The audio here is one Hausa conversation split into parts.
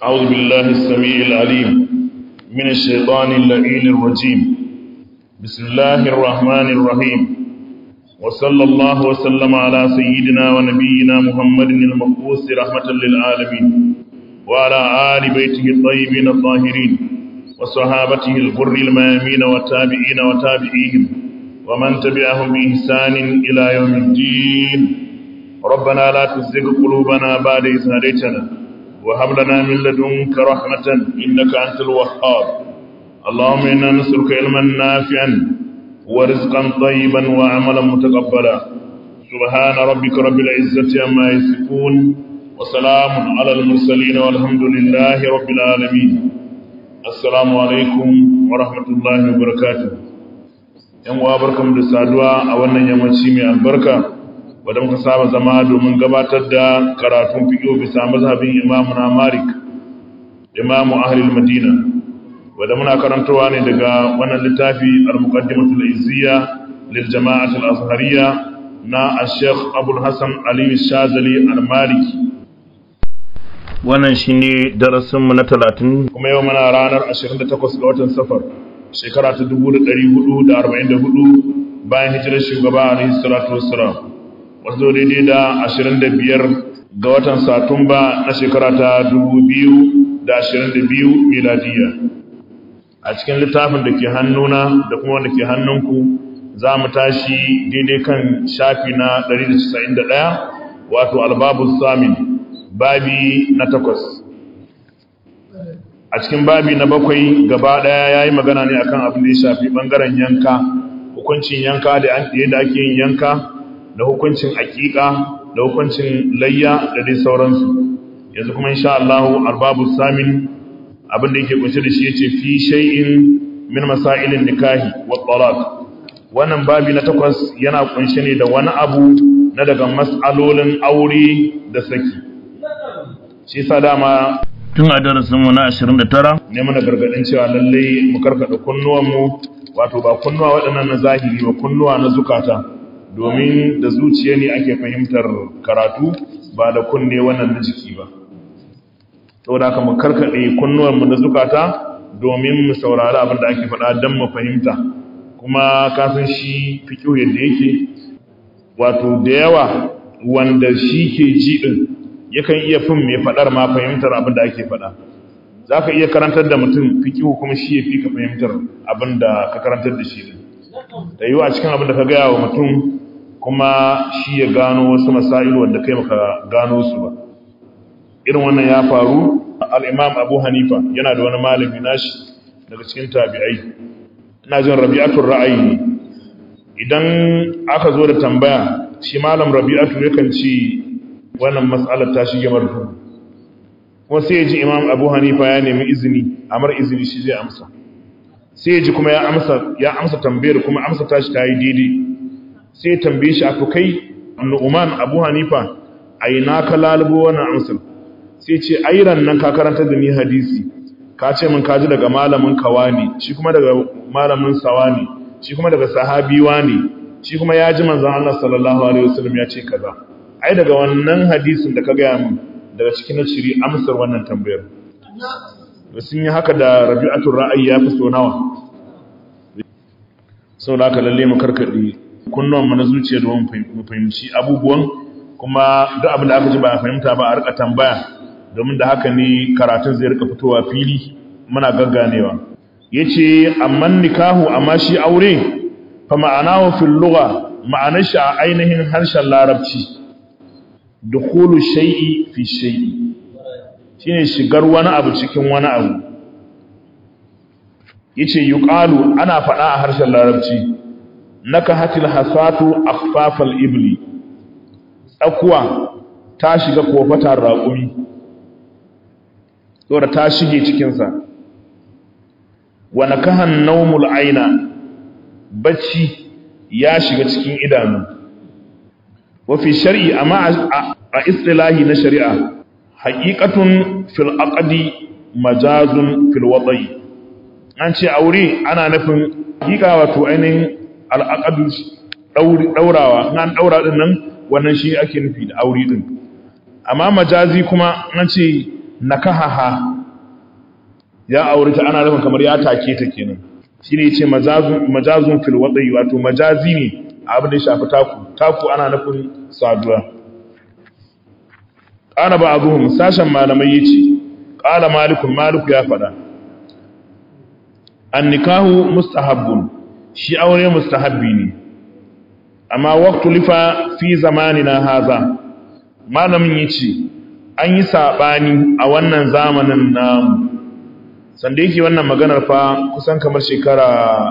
أعوذ بالله السميع العليم من الشيطان اللعين الرجيم بسم الله الرحمن الرحيم وصلى الله وسلم على سيدنا ونبينا محمد المبعوث رحمة للعالمين وعلى آل بيته الطيبين الطاهرين وصحابته الغر الميامين والتابعين وتابعيهم ومن تبعهم بإحسان إلى يوم الدين ربنا لا تزغ قلوبنا بعد إذ هديتنا وهب لنا من لدنك رحمة إنك أنت الوهاب اللهم إنا نسألك علما نافعا ورزقا طيبا وعملا متقبلا سبحان ربك رب العزة عما يصفون وسلام على المرسلين والحمد لله رب العالمين السلام عليكم ورحمة الله وبركاته yan uwa barkamu da saduwa a wannan yammaci mai albarka wadda muka saba zama domin gabatar da karatun fiƙo bisa mazhabin imamu na malik imamu ahlul madina wadda muna karantowa ne daga wannan littafi al-muqaddimatul izziya lil jama'at al-azhariyya na al-sheikh abul hasan ali shazali al-maliki wannan shine darasin mu na 30 kuma yau muna ranar 28 ga watan safar shekara ta 1444 bayan hijirar shugaba alaihi salatu wassalam wato daidai da 25 ga watan satumba na shekara ta 2022 miladiya a cikin littafin da ke hannuna da kuma wanda ke hannunku za mu tashi daidai kan shafi na 191 wato albabu samin babi na takwas a cikin babi na bakwai gaba daya ya yi magana ne akan abin da ya shafi bangaren yanka hukuncin yanka da yadda ake yin yanka da hukuncin aƙiƙa da hukuncin layya da dai sauransu yanzu kuma insha Allah arbabu samin abin da yake kunshe da shi yace fi shay'in min masailin nikahi wa talaq wannan babi na takwas yana kunshe ne da wani abu na daga mas'alolin aure da saki shi yasa dama tun a darasin mu na 29 ne muna gargadin cewa lalle mu karkada kunnuwan mu wato ba kunnuwa waɗannan na zahiri ba kunnuwa na zukata domin da zuciya ne ake fahimtar karatu ba da kunne wannan na jiki ba saboda haka mu karkade kunnuwanmu na zukata domin mu saurari abin da ake faɗa don mu fahimta kuma kasan shi fiƙo yadda yake wato da yawa wanda shi ke ji ɗin yakan iya fin mai faɗar ma fahimtar abin da ake faɗa za ka iya karantar da mutum fiƙo kuma shi ya fi ka fahimtar abin da ka karantar da shi ɗin da yiwu a cikin abin da ka gaya wa mutum kuma shi ya gano wasu masailu wanda kai maka gano su ba irin wannan ya faru al-imam abu hanifa yana da wani malami nashi daga cikin tabi'ai ina jin rabi'atul ra'ayi ne idan aka zo da tambaya shi malam rabi'atu yakan ci wannan mas'alar ta shige marfu kuma sai ya ji imam abu hanifa ya nemi izini amar izini shi zai amsa sai ya ji kuma ya amsa ya amsa tambayar kuma amsa tashi ta yi daidai sai ya tambaye shi a kai nu'man abu hanifa a ina ka lalubo wannan amsar sai ce airan nan ka karanta da ni hadisi ka ce min kaji daga malamin kawani shi kuma daga malamin sawani shi kuma daga sahabi wani shi kuma ya ji manzon Allah sallallahu alaihi wasallam ya ce kaza ai daga wannan hadisin da ka ga min daga cikin shiri amsar wannan tambayar sun yi haka da rabi'atul ra'ayi ya fi so nawa sau da aka lalle mu karkaɗe kunnuwan mu na zuciya domin mu fahimci abubuwan kuma duk abin da aka ji ba a fahimta ba a rika tambaya domin da haka ne karatun zai rika fitowa fili muna gagganewa yace amman nikahu amma shi aure fa ma'anahu fil lugha ma'anar shi a ainihin harshen larabci dukhulu shay'i fi shay'i shine shigar wani abu cikin wani abu yace yuqalu ana faɗa a harshen larabci nakahatil hasatu akhfafal ibli tsakuwa ta shiga kofatar raƙumi saboda ta shige cikinsa wa nakahan naumul aina bacci ya shiga cikin idanu wa fi shar'i amma a istilahi na shari'a haqiqatun fil aqdi majazun fil wada'i an ce aure ana nufin haqiqa wato ainihin al aqdu daurawa an daura din nan wannan shi ake nufi da aure din amma majazi kuma an ce nakahaha ya aure ta ana nufin kamar ya take ta kenan shine yace majazun majazun fil wadi wato majazi ne abin da ya shafi taku taku ana nufin saduwa qala ba'dhum sashen malamai yace qala malikun maliku ya fada an nikahu mustahabbun shi aure mustahabbi ne amma waqtu lifa fi zamanina haza malamin yace an yi sabani a wannan zamanin namu sanda yake wannan maganar fa kusan kamar shekara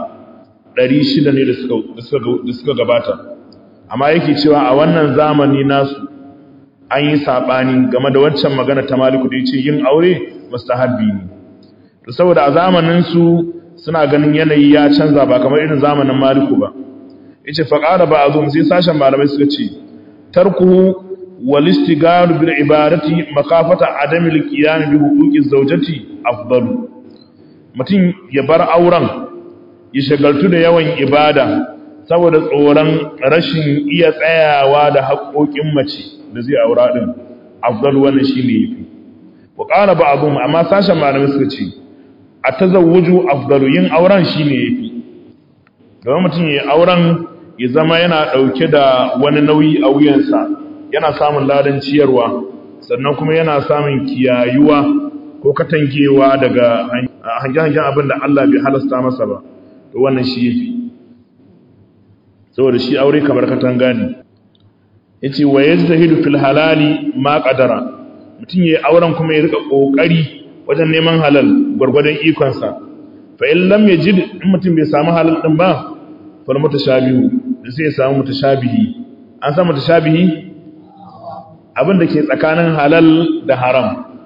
600 ne da suka gabata amma yake cewa a wannan zamani nasu an yi sabani game da waccan magana ta maliku da yace yin aure mustahabbi ne to saboda a zamanin su suna ganin yanayi ya canza ba kamar irin zamanin maliku ba yace fa qala ba'dhum sai sashen malamai suka ce tarkuhu wal istigaru bil ibadati makafata adami al qiyam bi huquqi zawjati afdalu mutum ya bar auren ya shagaltu da yawan ibada saboda tsoron rashin iya tsayawa da haƙoƙin mace da zai aura din afdalu wannan shine yafi wa qala ba'dhum amma sashen malamai suka ce a tazawuju afdalu yin auren shine yafi domin mutum ya auren ya zama yana dauke da wani nauyi a wuyansa yana samun ladan ciyarwa sannan kuma yana samun kiyayuwa ko katangewa daga hangen-hangen abin da Allah bai halasta masa ba to wannan shi yafi saboda shi aure kamar katanga ne yace wa yajtahidu fil halali ma qadara mutum yayi auren kuma ya rika kokari wajen neman halal gwargwadon ikonsa fa in lam yajid in mutum bai samu halal din ba fal mutashabihu sai ya samu mutashabihi an san mutashabihi abin da ke tsakanin halal da haram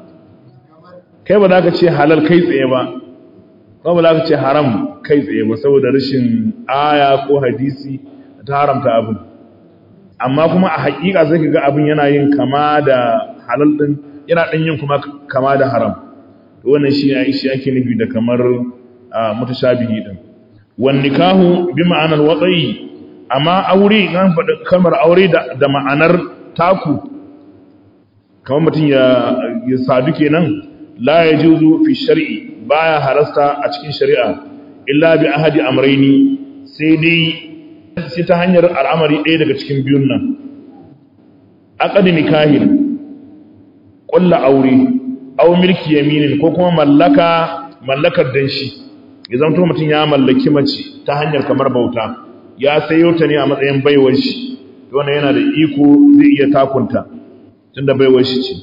kai ba za ka ce halal kai tsaye ba ko ba za ka ce haram kai tsaye ba saboda rashin aya ko hadisi ta haramta abin amma kuma a hakika sai ka ga abin yana yin kama da halal din yana ɗan yin kuma kama da haram wannan shi ne shi ake nufi da kamar mutashabihi din wan nikahu bi ma'anar watsayi amma aure kan faɗi kalmar aure da ma'anar taku kamar mutum ya ya sadu kenan la yajuzu fi shar'i baya harasta a cikin shari'a illa bi ahadi amrayni sai dai sai ta hanyar al'amari ɗaya daga cikin biyun nan aqad nikahin ƙulla aure aw milki yaminin ko kuma mallaka mallakar danshi ya zanto mutum ya mallaki mace ta hanyar kamar bauta ya sayo ta ne a matsayin baiwar shi wannan yana da iko zai iya takunta tunda baiwar shi ce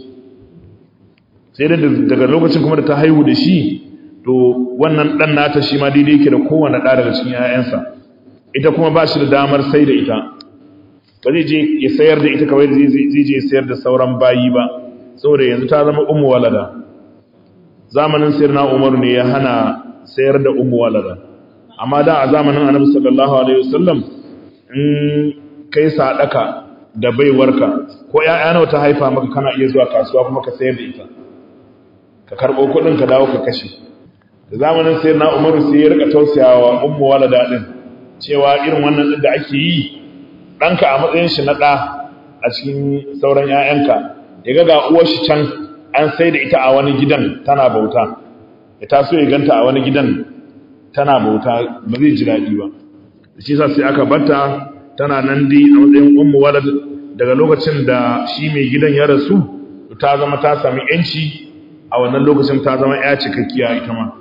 sai da daga lokacin kuma da ta haihu da shi to wannan dan nata shi ma daidai yake da kowanne ɗa daga cikin 'ya'yansa ita kuma ba shi da damar sai da ita ba zai je ya sayar da ita kawai zai je ya sayar da sauran bayi ba saboda yanzu ta zama ummu walada zamanin sayyidina Umar ne ya hana sayar da ummu walada amma da a zamanin Annabi sallallahu alaihi wasallam in kai sadaka da baiwarka ko ƴaƴa nawa ta haifa maka kana iya zuwa kasuwa kuma ka sayar da ita ka karbo kuɗin ka dawo ka kashe da zamanin sayyidina Umar sai ya rika tausayawa ummu walada din cewa irin wannan din da ake yi ɗanka a matsayin shi na ɗa a cikin sauran ƴaƴanka ya ga uwar shi can an sai da ita a wani gidan tana bauta ya taso ya ganta a wani gidan tana bauta ba zai ji daɗi ba shi sa sai aka batta tana nan dai a matsayin ummu walad daga lokacin da shi mai gidan ya rasu ta zama ta sami yanci a wannan lokacin ta zama ya cikakkiya ita ma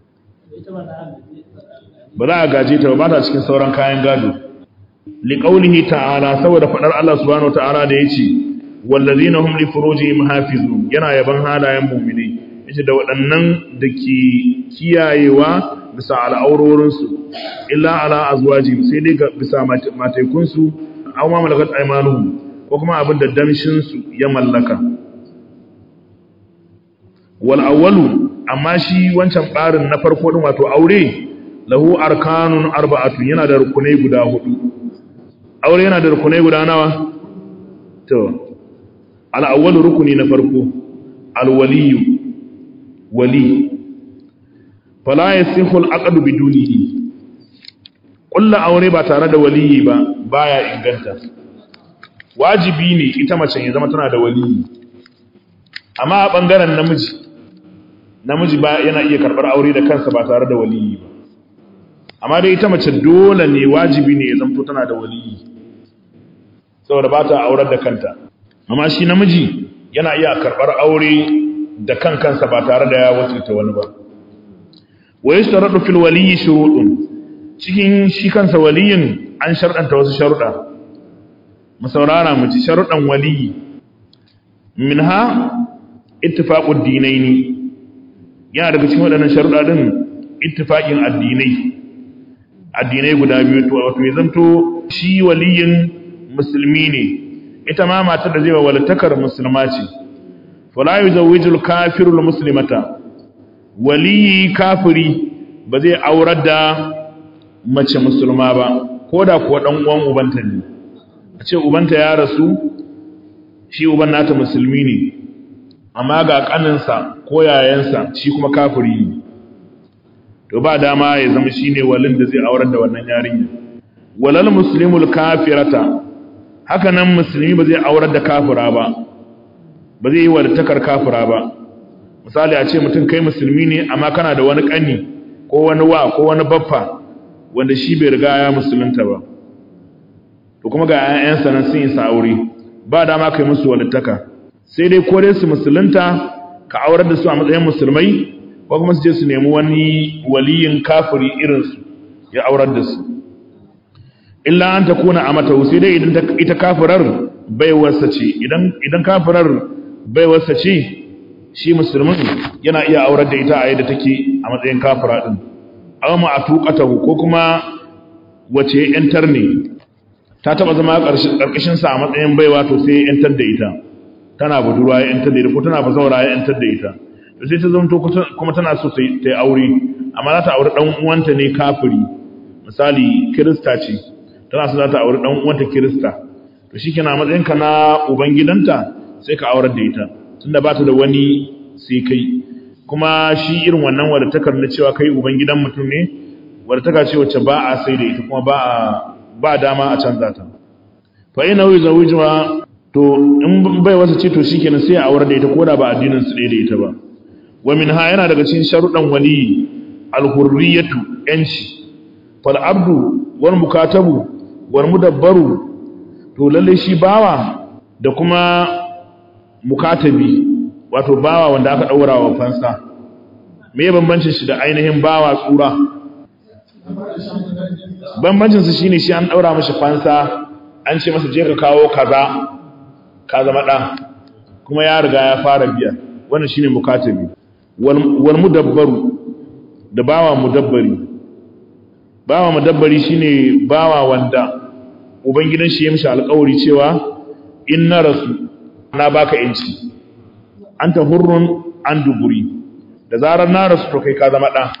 ba za a gaje ta ba ta cikin sauran kayan gado liqaulihi ta'ala saboda fadar Allah subhanahu wa ta'ala da yace wallazina hum li furujihim hafizun yana yaban halayen mu'mini yace da waɗannan da ke kiyayewa bisa al'aurorin su illa ala azwajihim sai dai bisa mataikun su aw ma malakat aymanuhum ko kuma abin da damshin su ya mallaka wal awwalu amma shi wancan barin na farko din wato aure lahu arkanun arba'atun yana da rukunai guda hudu aure yana da rukunai guda nawa to al'awwal rukuni na farko alwaliyu wali fala yasihu al'aqdu bidunihi kullu aure ba tare da waliyi ba baya inganta wajibi ne ita mace ya zama tana da waliyi amma a bangaren namiji namiji ba yana iya karɓar aure da kansa ba tare da waliyi ba amma dai ita mace dole ne wajibi ne ya zamto tana da waliyi saboda ba ta aurar da kanta amma shi namiji yana iya karɓar aure da kan kansa ba tare da ya wakilta wani ba wa yashtaradu fil waliyyi shurutun cikin shi kansa waliyin an sharɗanta wasu sharuɗa mu saurara mu ci sharuɗan waliyyi minha ittifaqud dinaini yana daga cikin waɗannan sharuɗa din ittifaqin addinai addinai guda biyu to wato ya zanto shi waliyin musulmi ne ita ma matar da zai wa walitakar musulma ce fala yuzawwijul kafirul muslimata waliyi kafiri ba zai aurar da mace musulma ba ko da kuwa dan uwan ubanta ne a ce ubanta ya rasu shi uban nata musulmi ne amma ga kaninsa ko yayansa shi kuma kafiri ne to ba dama ya zama shine walin da zai aurar da wannan yarinya walal muslimul kafirata haka nan musulmi ba zai aurar da kafira ba ba zai yi walitakar kafira ba misali a ce mutum kai musulmi ne amma kana da wani ƙani ko wani wa ko wani baffa wanda shi bai riga ya musulunta ba to kuma ga 'ya'yansa nan sun yi sa'auri ba dama kai musu walittaka sai dai ko dai su musulunta ka aurar da su a matsayin musulmai ko kuma su je su nemi wani waliyin kafiri irinsu ya aurar da su illa an ta kuna a mata sai dai idan ita kafirar baiwarsa ce idan kafirar baiwarsa ce shi musulmin yana iya aurar da ita a yadda take a matsayin kafira din aw ma atuqatahu ko kuma wace yantar ne ta taba zama karkashin sa a matsayin baiwa to sai yantar da ita tana budurwa ya yantar da ita ko tana bazawara ya yantar da ita to sai ta zanto kuma tana so ta yi aure amma za ta aure dan uwanta ne kafiri misali kirista ce tana so za ta aure dan uwanta kirista to shikenan a matsayin ka na uban gidanta sai ka aurar da ita tunda ba ta da wani sai kai kuma shi irin wannan wadatakar na cewa kai uban gidan mutum ne wadataka ce wacce ba a sai da ita kuma ba a ba dama a canza ta fa ina wi zawijuwa to in bai wasa ce to shikenan sai a aurar da ita koda ba addinin su da ita ba wa minha yana daga cikin sharuɗan wali al-hurriyatu yanci fal abdu wal mukatabu wal mudabbaru to lalle shi bawa da kuma mukatabi wato bawa wanda aka daura wa fansa me ya bambancin shi da ainihin bawa tsura bambancin su shine shi an daura mishi fansa an ce masa je ka kawo kaza ka zama da kuma ya riga ya fara biya wannan shine mukatabi wal mudabbaru da bawa mudabbari bawa mudabbari shine bawa wanda ubangidan shi ya mishi alƙawari cewa in na rasu na baka yanci anta hurrun an duburi da zarar na rasu to kai ka zama ɗa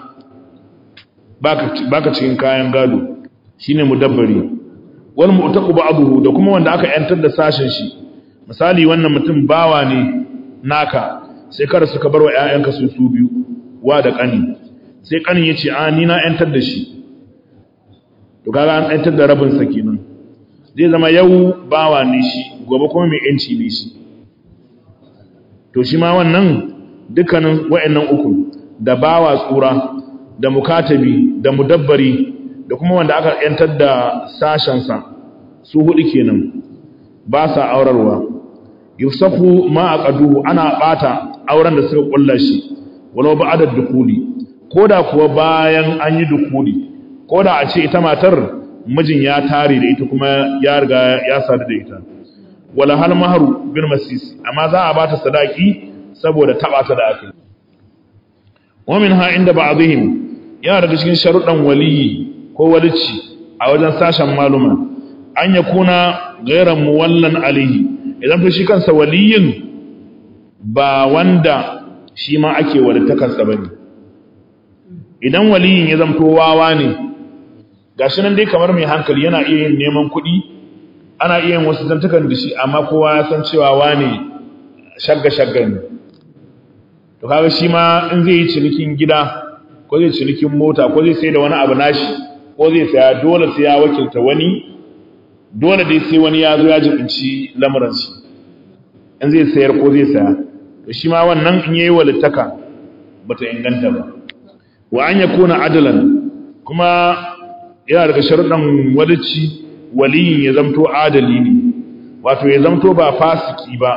baka cikin kayan gado shine mudabbari wal mu'taqu ba'dahu da kuma wanda aka yantar da sashen shi misali wannan mutum bawa ne naka sai kada suka bar wa ƴaƴanka su su biyu wa da kani sai kanin yace a ni na yantar da shi to kaga an yantar da rabin sa kenan zai zama yau bawa ne shi gobe kuma mai yanci ne shi to shi ma wannan dukkanin wa'annan uku da bawa tsura da mukatabi da mudabbari da kuma wanda aka yantar da sashensa su hudu kenan ba sa aurarwa yusafu ma aqaduhu ana bata auren da suka kulla shi walau ba'da dukuli koda kuwa bayan an yi dukuli koda a ce ita matar mijin ya tare da ita kuma ya riga ya sadu da ita wala hal maharu bil masis amma za a bata sadaki saboda taba ta da aka wa minha inda ba'dihim yana daga cikin sharuɗan waliyi ko walici a wajen sashen maluma an ya kuna gairan muwallan alihi idan fa shi kansa waliyin ba wanda shi ma ake walittakarsa bane idan waliyin ya zamto wawa ne gashi nan dai kamar mai hankali yana iya yin neman kuɗi ana iya yin wasu zantukan da shi amma kowa ya san cewa wane shagga-shagga ne to kaga shi ma in zai yi cinikin gida ko zai cinikin mota ko zai sai da wani abu nashi ko zai saya dole sai ya wakilta wani dole dai sai wani ya zo ya jibinci lamuran shi in zai sayar ko zai saya to shi ma wannan in yayi walittaka bata inganta ba wa an yakuna adalan kuma yana daga sharuɗan walici waliyin ya zamto adali ne wato ya zamto ba fasiki ba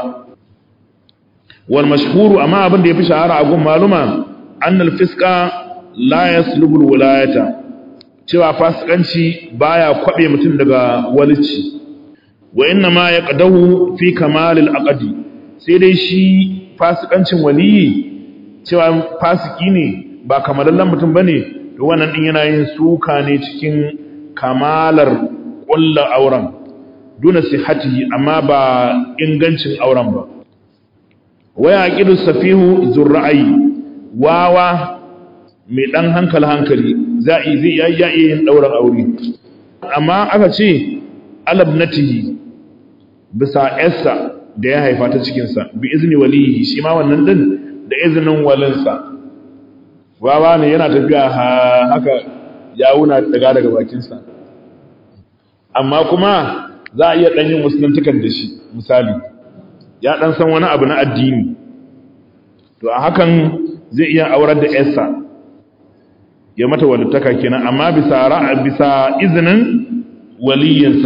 wal mashhuru amma abin da yafi shahara a gun maluma annal fiska la yaslubu al wilayata cewa fasikanci baya kwabe mutum daga walici wa inna ma yaqdahu fi kamal al aqdi sai dai shi fasikancin waliyi cewa fasiki ne ba kamalallen mutum bane to wannan din yana yin suka ne cikin kamalar kullu auren duna sihhatihi amma ba ingancin auren ba waya aqidu safihu zurra'i wawa mai dan hankali hankali zai zai ya yin dauran aure amma aka ce alabnatihi bisa essa da ya haifa ta cikin sa bi izni walihi shi ma wannan din da izinin walinsa wawa ne yana tafiya haka yawuna daga daga bakin sa amma kuma za a iya dan yin musuluntukan da shi misali ya dan san wani abu na addini to a hakan zai iya aurar da yarsa ya mata walittaka kenan amma bisa ra'a bisa izinin waliyinsa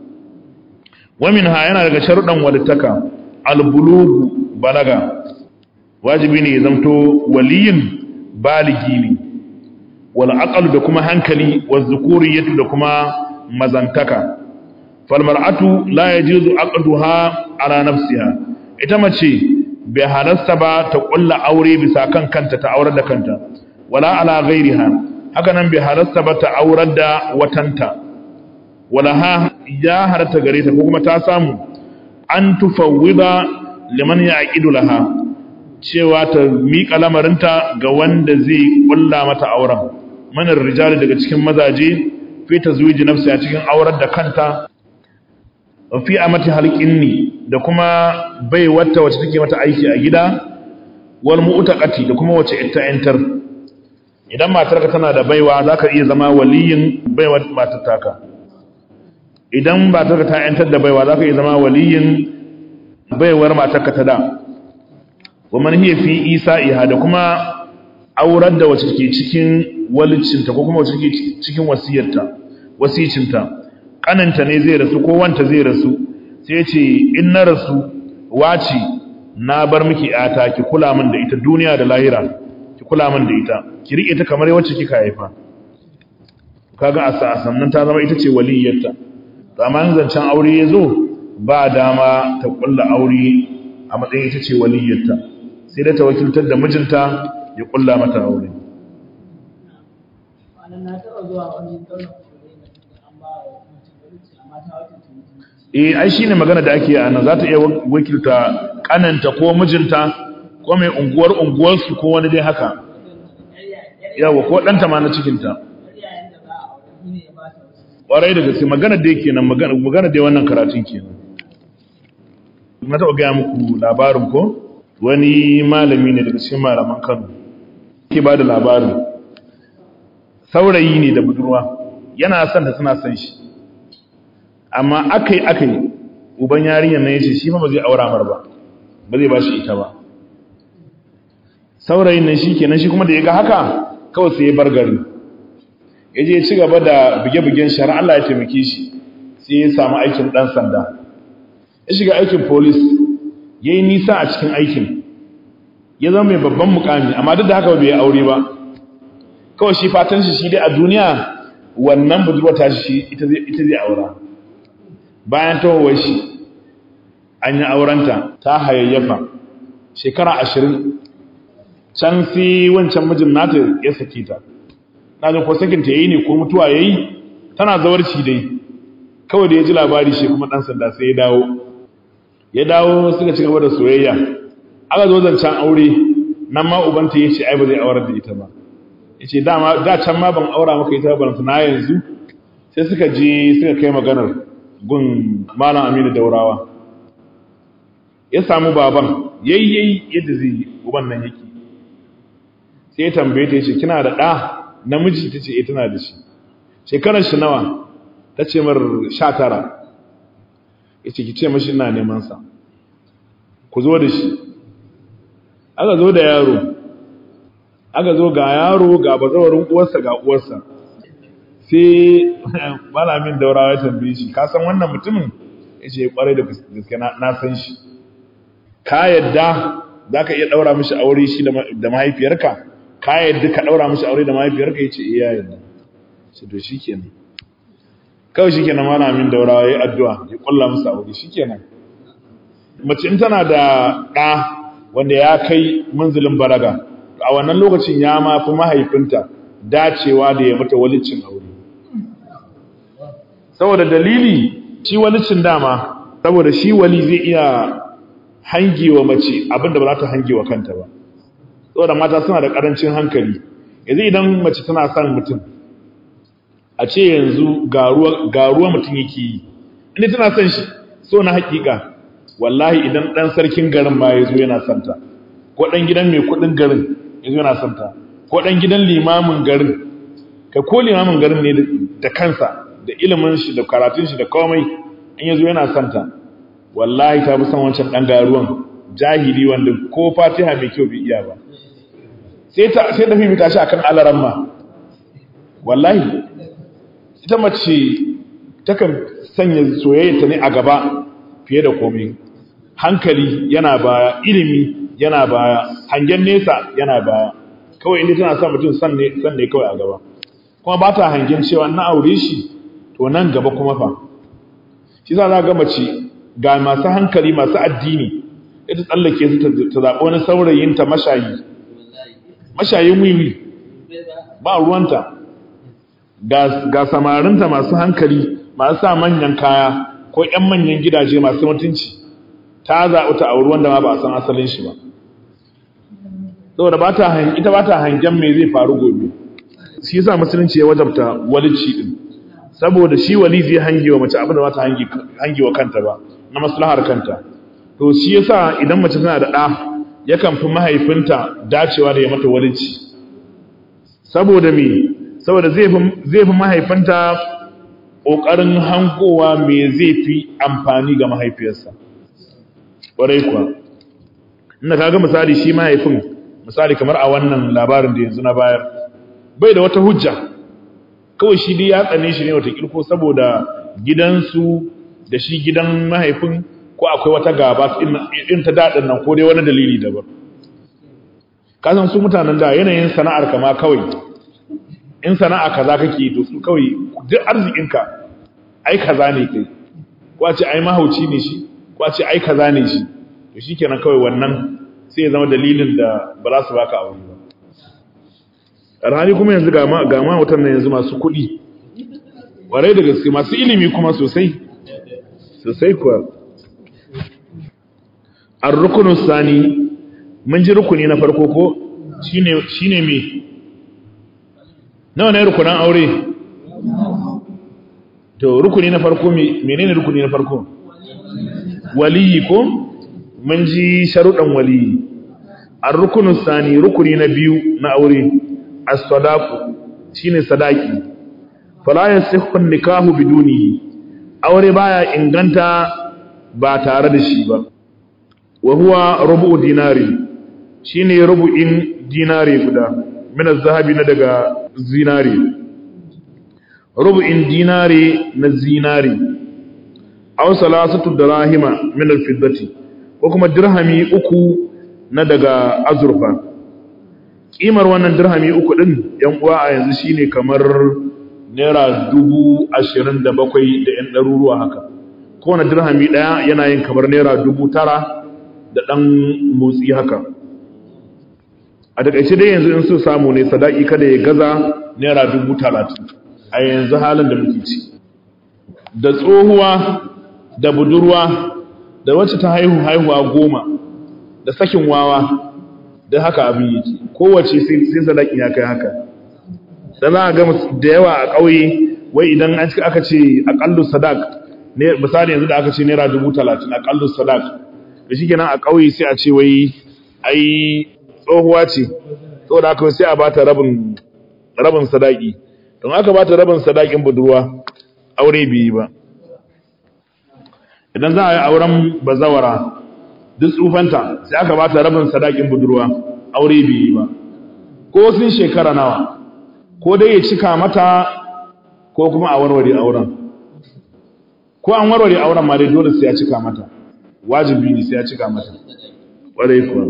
waminha yana daga sharuɗan walittaka albulugu balaga wajibi ne ya zamto waliyin baligi ne wal aqal da kuma hankali wal zukuriyatu da kuma mazantaka fal mar'atu la yajuzu aqduha ala nafsiha ita mace bai halasta ba ta kulla aure bisa kan kanta ta aurar da kanta wala ala ghairiha haka nan bai halasta ba ta aurar da watanta wala ha ya harata gare ta ko kuma ta samu an tufawwida liman yaqidu laha cewa ta miƙa lamarinta ga wanda zai kulla mata auren manar rijali daga cikin mazaje fi tazwiji nafsi a cikin aurar da kanta fi amati halqinni da kuma bai wata wacce take mata aiki a gida wal mu'taqati da kuma wacce ita yantar idan matarka tana da baiwa zaka iya zama waliyin baiwar matar taka idan matarka ta yantar da baiwa zaka iya zama waliyin baiwar matarka ta da wa man hiya fi isa'iha da kuma aurar da wacce take cikin walicinta ko kuma wacce take cikin wasiyarta wasicinta kananta ne zai rasu ko wanta zai rasu sai ce in na rasu waci na bar miki yata ki kula min da ita duniya da lahira ki kula min da ita ki rike ta kamar wacce kika haifa kaga a sannan ta zama ita ce waliyyarta to amma in zancen aure ya zo ba dama ta kulla aure a matsayin ita ce waliyyarta sai da ta wakiltar da mijinta ya kulla mata aure eh ai shine magana da ake ana za ta iya wakilta kananta ko mijinta ko mai unguwar unguwarsu ko wani dai haka yawa ko ɗanta ma na cikinta ƙwarai da gaske magana da yake nan magana da wannan karatun kenan na taɓa gaya muku labarin ko wani malami ne daga cikin malaman kano ke ba da labarin saurayi ne da budurwa yana son ta suna son shi amma aka yi aka yi uban yarinyar na ya ce shi ma ba zai aura mar ba ba zai ba shi ita ba saurayin nan shi kenan shi kuma da ya ga haka kawai sai ya bar gari ya je ci gaba da buge-bugen shara Allah ya taimake shi sai ya samu aikin ɗan sanda ya shiga aikin polis ya yi nisa a cikin aikin ya zama mai babban mukami amma duk da haka bai aure ba kawai shi fatan shi shi dai a duniya wannan budurwa ta shi ita zai aura bayan tawowar shi an yi aurenta ta hayayyafa shekara ashirin can sai wancan mijin nata ya sake ta na jin ko sakinta ya yi ne ko mutuwa ya yi tana zawarci dai kawai da ya ji labari shi kuma ɗan sanda sai ya dawo ya dawo suka ci gaba da soyayya aka zo zancen aure nan ma ubanta ya ce ai ba zai aurar da ita ba ya ce da can ma ban aura maka ita ba na yanzu sai suka je suka kai maganar gun malam aminu daurawa ya samu baban yayyayi yadda zai yi uban nan yake sai ya tambaye ta ce kina da ɗa namiji ta ce tana da shi shekarar shi nawa ta ce mar sha tara ya ce ki ce mashi ina neman sa ku zo da shi aka zo da yaro aka zo ga yaro ga bazawarin uwarsa ga uwarsa sai malamin daurawa ya tambaye shi ka san wannan mutumin ya ce kwarai da gaske na san shi ka yadda za ka iya ɗaura mishi aure shi da mahaifiyarka ka yadda ka ɗaura mishi aure da mahaifiyarka ya ce iya yadda sai to shi kenan kawai shi kenan malamin daurawa ya yi addu'a ya ƙulla musu aure shi kenan mace in tana da ɗa wanda ya kai munzulin balaga a wannan lokacin ya ma fi mahaifinta dacewa da ya mata walicin aure saboda dalili shi walicin dama saboda shi wali zai iya hangewa mace abinda ba za ta hangewa kanta ba saboda mata suna da karancin hankali yanzu idan mace tana son mutum a ce yanzu garuwa mutum yake yi inda tana son shi so na hakika wallahi idan dan sarkin garin ma ya zo yana santa ko dan gidan mai kudin garin ya zo yana santa ko dan gidan limamin garin kai ko limamin garin ne da kansa da ilimin shi da karatun shi da komai in ya zo yana santa wallahi ta fi son wancan dan garuwan jahili wanda ko fatiha mai kyau bai iya ba sai ta sai da fifita shi akan alaramma wallahi ita mace takan sanya soyayya ta ne a gaba fiye da komai hankali yana baya ilimi yana baya hangen nesa yana baya kawai inda tana son mutum san ne san ne kawai a gaba kuma ba ta hangen cewa na aure shi to nan gaba kuma fa shi za ga mace ga masu hankali masu addini ita tsallake su ta zaɓi wani saurayinta mashayi mashayin wiwi ba ruwanta ga samarinta masu hankali masu sa manyan kaya ko 'yan manyan gidaje masu mutunci ta zaɓi ta auri wanda ma ba a san asalin shi ba saboda ba ta ita ba ta hangen me zai faru gobe shi yasa musulunci ya wajabta walici din saboda shi wali zai hangewa mace abin da ba ta hangewa kanta ba na maslahar kanta to shi yasa idan mace tana da ɗa yakan fi mahaifinta dacewa da ya mata walici saboda me saboda zai fi mahaifinta ƙoƙarin hankowa me zai fi amfani ga mahaifiyarsa ƙwarai kuwa inda ka ga misali shi mahaifin misali kamar a wannan labarin da yanzu na bayar bai da wata hujja kawai shi dai ya tsane shi ne wata kirko saboda gidansu da shi gidan mahaifin ko akwai wata gaba in ta daɗin nan ko dai wani dalili daban kasan su mutanen da yanayin sana'ar kama kawai in sana'a kaza kake to su kawai duk arzikinka ai kaza ne kai ko a ce ai mahauci ne shi ko a ce ai kaza ne shi to shikenan kawai wannan sai ya zama dalilin da ba za su baka aure ba alhali kuma yanzu ga ma ga ma wutan nan yanzu masu kuɗi warai da gaske masu ilimi kuma sosai sosai kuwa ar-rukunu sani mun ji rukuni na farko ko shine shine me nawa ne rukunan aure to rukuni na farko menene rukuni na farko waliyi ko mun ji sharuɗan waliyi ar-rukunu sani rukuni na biyu na aure as-sadaqu shine sadaki fala yasihhu an-nikahu bidunihi aure baya inganta ba tare da shi ba wa huwa rubu dinari shine rubu'in dinari guda min az-zahabi na daga zinari rubu'in dinari na zinari aw salasatu dirahima min al-fiddati ko kuma dirhami uku na daga azurfa kimar wannan dirhami uku din yan uwa a yanzu shine kamar naira dubu ashirin da bakwai da yan ɗaruruwa haka kowane dirhami ɗaya yana yin kamar naira dubu tara da ɗan motsi haka a takaice dai yanzu in so samu ne sadaki kada ya gaza naira dubu talatin a yanzu halin da muke ci da tsohuwa da budurwa da wacce ta haihu haihuwa goma da sakin wawa da haka abin yake kowace sai sadaki ya kai haka da za a ga da yawa a ƙauye wai idan aka ce aƙallu sadak ne misali yanzu da aka ce naira dubu talatin aƙallu sadak da shi kenan a ƙauye sai a ce wai ai tsohuwa ce saboda haka sai a bata rabin rabin sadaki don aka bata rabin sadakin budurwa aure bai yi ba idan za a yi auren bazawara duk tsufanta sai aka bata rabin sadakin budurwa aure bai yi ba ko sun shekara nawa ko dai ya cika mata ko kuma a warware auren ko an warware auren ma dai dole sai ya cika mata wajibi ne sai ya cika mata ƙwarai kuwa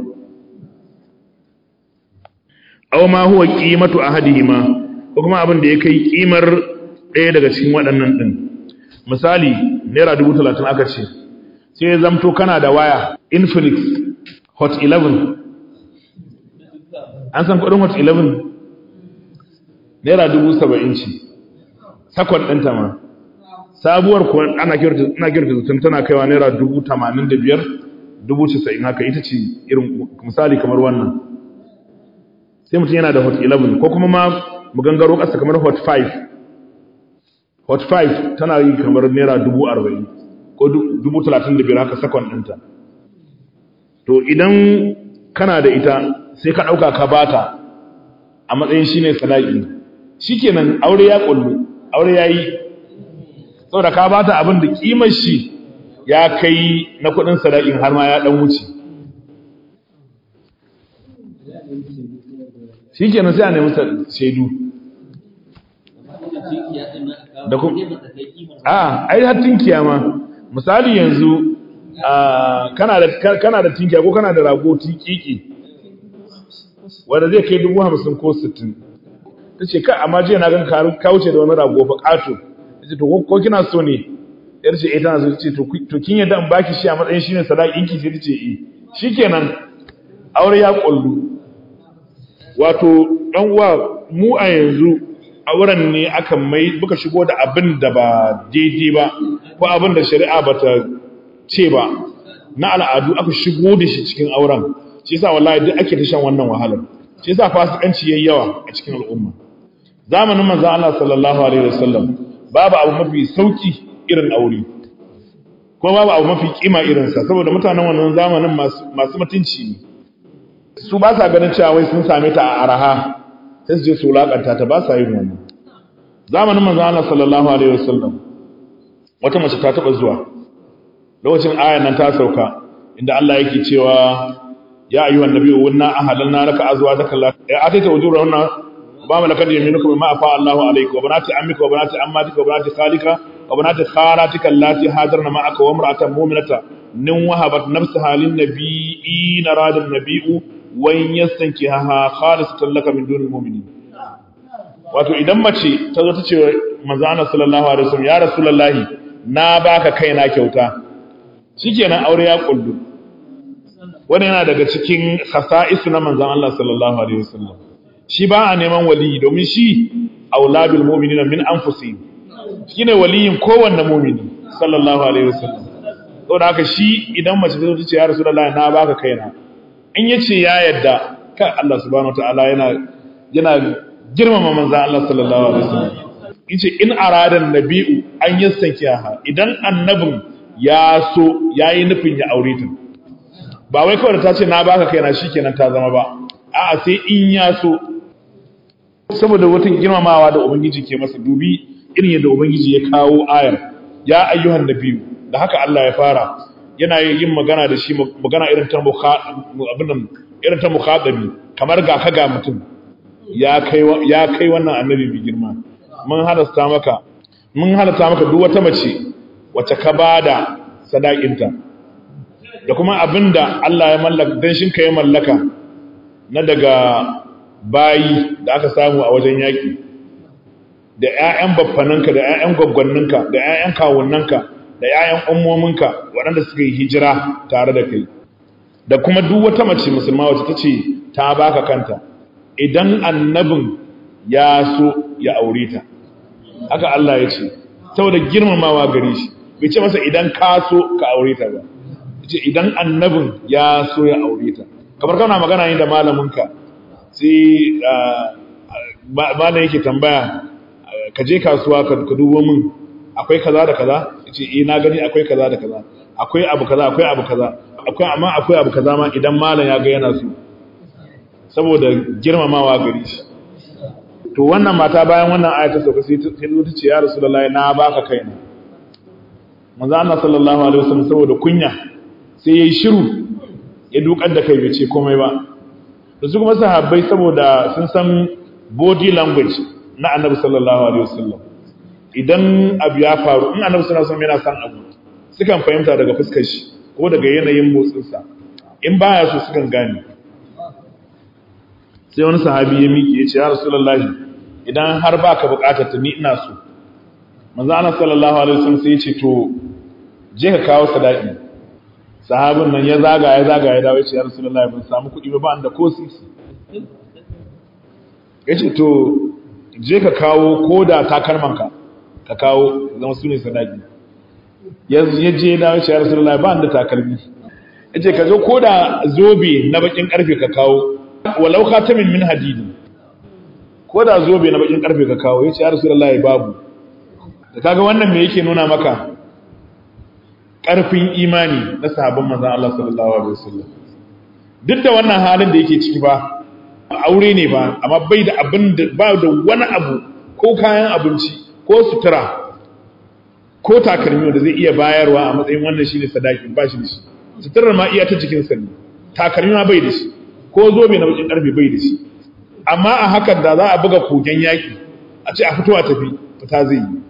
aw ma huwa qimatu ahadihima ko kuma abin da ya kai kimar ɗaya daga cikin waɗannan din misali naira 30 aka ce sai zamto kana da waya Infinix Hot 11 an san kudin Hot 11 naira 70 ce sakon ɗinta ma sabuwar kuwa ana kirta ina kirta zutun tana kaiwa naira 85 90 haka ita ce irin misali kamar wannan sai mutum yana da hot 11 ko kuma ma mu gangaro ƙasa kamar hot 5 hot 5 tana yi kamar naira 40 ko 35 haka sakon ɗinta to idan kana da ita sai ka ɗauka ka bata a matsayin shi ne sadaki shi kenan aure ya ƙullu aure ya yi saboda ka bata abin da ƙimar shi ya kai na kuɗin sadakin har ma ya ɗan wuce shi kenan sai a nemi shaidu da kuma a ai har tinkiya ma misali yanzu kana da kana da tinkiya ko kana da rago tikiki wanda zai kai dubu hamsin ko sittin ta ce ka amma jiya na gan ka wuce da wani rago fa ƙato ta ce to ko kina so ne yar ce eh tana so ce to kin yadda in baki shi a matsayin shi ne sadakin ki sai ta ce eh shikenan aure ya kullu wato dan uwa mu a yanzu auren ne aka mai muka shigo da abin da ba daidai ba ko abin da shari'a bata ce ba na al'adu aka shigo da shi cikin auren shi yasa wallahi duk ake ta shan wannan wahalar shi yasa fasikanci yayi yawa a cikin al'umma zamanin manzon Allah sallallahu alaihi wasallam babu abu mafi sauki irin aure ko babu abu mafi kima irin sa saboda mutanen wannan zamanin masu masu mutunci ne su ba sa ganin cewa wai sun same ta a araha sai su je su wulakanta ta ba sa yin wannan zamanin manzon Allah sallallahu alaihi wasallam wata mace ta taba zuwa lokacin ayan nan ta sauka inda Allah yake cewa ya ayyuhan nabiyyu wanna ahalanna laka azwajaka allati atayta ujurahunna ba malakat yaminuka bima afa Allahu alayka wa banati ammika wa banati ammatika wa banati khalika wa banati khalatika allati hajarna ma'aka wa imra'atan mu'minata nin wahabat nafsaha lin nabiyyi narada an-nabiyyu wa yastankiha khalisatan laka min dunil mu'minin wato idan mace ta zo ta ce manzo Allah sallallahu alaihi wasallam ya rasulullahi na baka kaina kyauta shikenan aure ya kullu wani yana daga cikin khasa'isu na manzon Allah sallallahu alaihi wasallam shi ba a neman waliyi domin shi aulabil mu'minina min anfusihim shine waliyin kowanne mu'mini sallallahu alaihi wasallam saboda haka shi idan mace ta ce ya rasulullahi na baka kaina in yace ya yadda kan Allah subhanahu wataala yana yana girmama manzon Allah sallallahu alaihi wasallam yace in aradan nabi'u an yastankiha idan annabin ya so yayi nufin ya aure ta ba wai kawai ta ce na baka kaina shikenan ta zama ba a'a sai in ya so saboda wata girmamawa da ubangiji ke masa dubi irin yadda ubangiji ya kawo ayar ya ayyuhan nabiyyu da haka Allah ya fara yana yin magana da shi magana irin ta abin irin ta mukhatabi kamar ga ka ga mutum ya kai ya kai wannan annabi bi girma mun halasta maka mun halasta maka duk wata mace wacce ka bada sadakinta da kuma abinda Allah ya mallaka dan shin ka ya mallaka na daga bayi da aka samu a wajen yaki da ƴaƴan baffananka da ƴaƴan gwaggwanninka da ƴaƴan kawunnanka da ƴaƴan ummominka waɗanda suka yi hijira tare da kai da kuma duk wata mace musulma wacce ta ce ta baka kanta idan annabin ya so ya aure ta haka Allah ya ce saboda girmamawa gare shi bai ce masa idan ka so ka aure ta ba ce idan annabin ya so ya aure ta kamar kana magana ne da malaminka sai malam yake tambaya ka je kasuwa ka dubo min akwai kaza da kaza yace eh na gani akwai kaza da kaza akwai abu kaza akwai abu kaza akwai amma akwai abu kaza ma idan malam ya ga yana so saboda girmamawa gare shi to wannan mata bayan wannan aya ta sauka sai ta ce ya rasulullahi na baka kaina manzo Allah sallallahu alaihi wasallam saboda kunya sai yayi shiru ya dukar da kai bai ce komai ba da su kuma sahabbai saboda sun san body language na annabi sallallahu alaihi wasallam idan abu ya faru in annabi sallallahu alaihi wasallam yana san abu sukan fahimta daga fuskar shi ko daga yanayin motsinsa in baya so sukan gane sai wani sahabi ya miƙe ya ce ya rasulullahi idan har baka buƙatar ta ni ina so manzo Allah sallallahu alaihi wasallam sai ya ce to je ka kawo sadaki sahabin nan ya zaga ya zaga ya dawo ya ce ya rasulullahi ban samu kuɗi ba ba da ko sisi ya ce to je ka kawo ko da takalmanka ka kawo zama su ne sadaki ya je da ya ce ya rasulullahi ba da takalmi ya ce ka zo ko da zobe na bakin karfe ka kawo walau khatamin min hadidi ko da zobe na bakin karfe ka kawo ya ce ya rasulullahi babu da kaga wannan me yake nuna maka karfin imani na sahabban manzon Allah sallallahu alaihi wasallam duk da wannan halin da yake ciki ba aure ne ba amma bai da abin da ba da wani abu ko kayan abinci ko sutura ko takalmi da zai iya bayarwa a matsayin wannan shine sadaki ba shi da shi suturar ma iya ta jikin sa ne takalmi ma bai da shi ko zobe na bakin karfe bai da shi amma a hakan da za a buga kogen yaki a ce a fito a tafi fita zai yi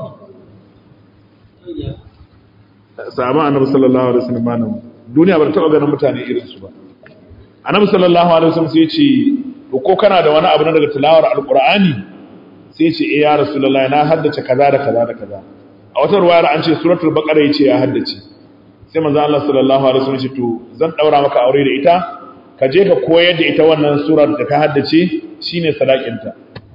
sahaban annabi sallallahu alaihi wasallam nan duniya ba ta taba ganin mutane irin su ba annabi sallallahu alaihi wasallam sai ya ce ko kana da wani abu na daga tilawar alqur'ani sai ya ce eh ya rasulullahi na haddace kaza da kaza da kaza a wata ruwayar an ce suratul baqara yace ya haddace sai manzo Allah sallallahu alaihi wasallam ya ce to zan daura maka aure da ita ka je ka koyar da ita wannan surar da ka haddace shine sadakinta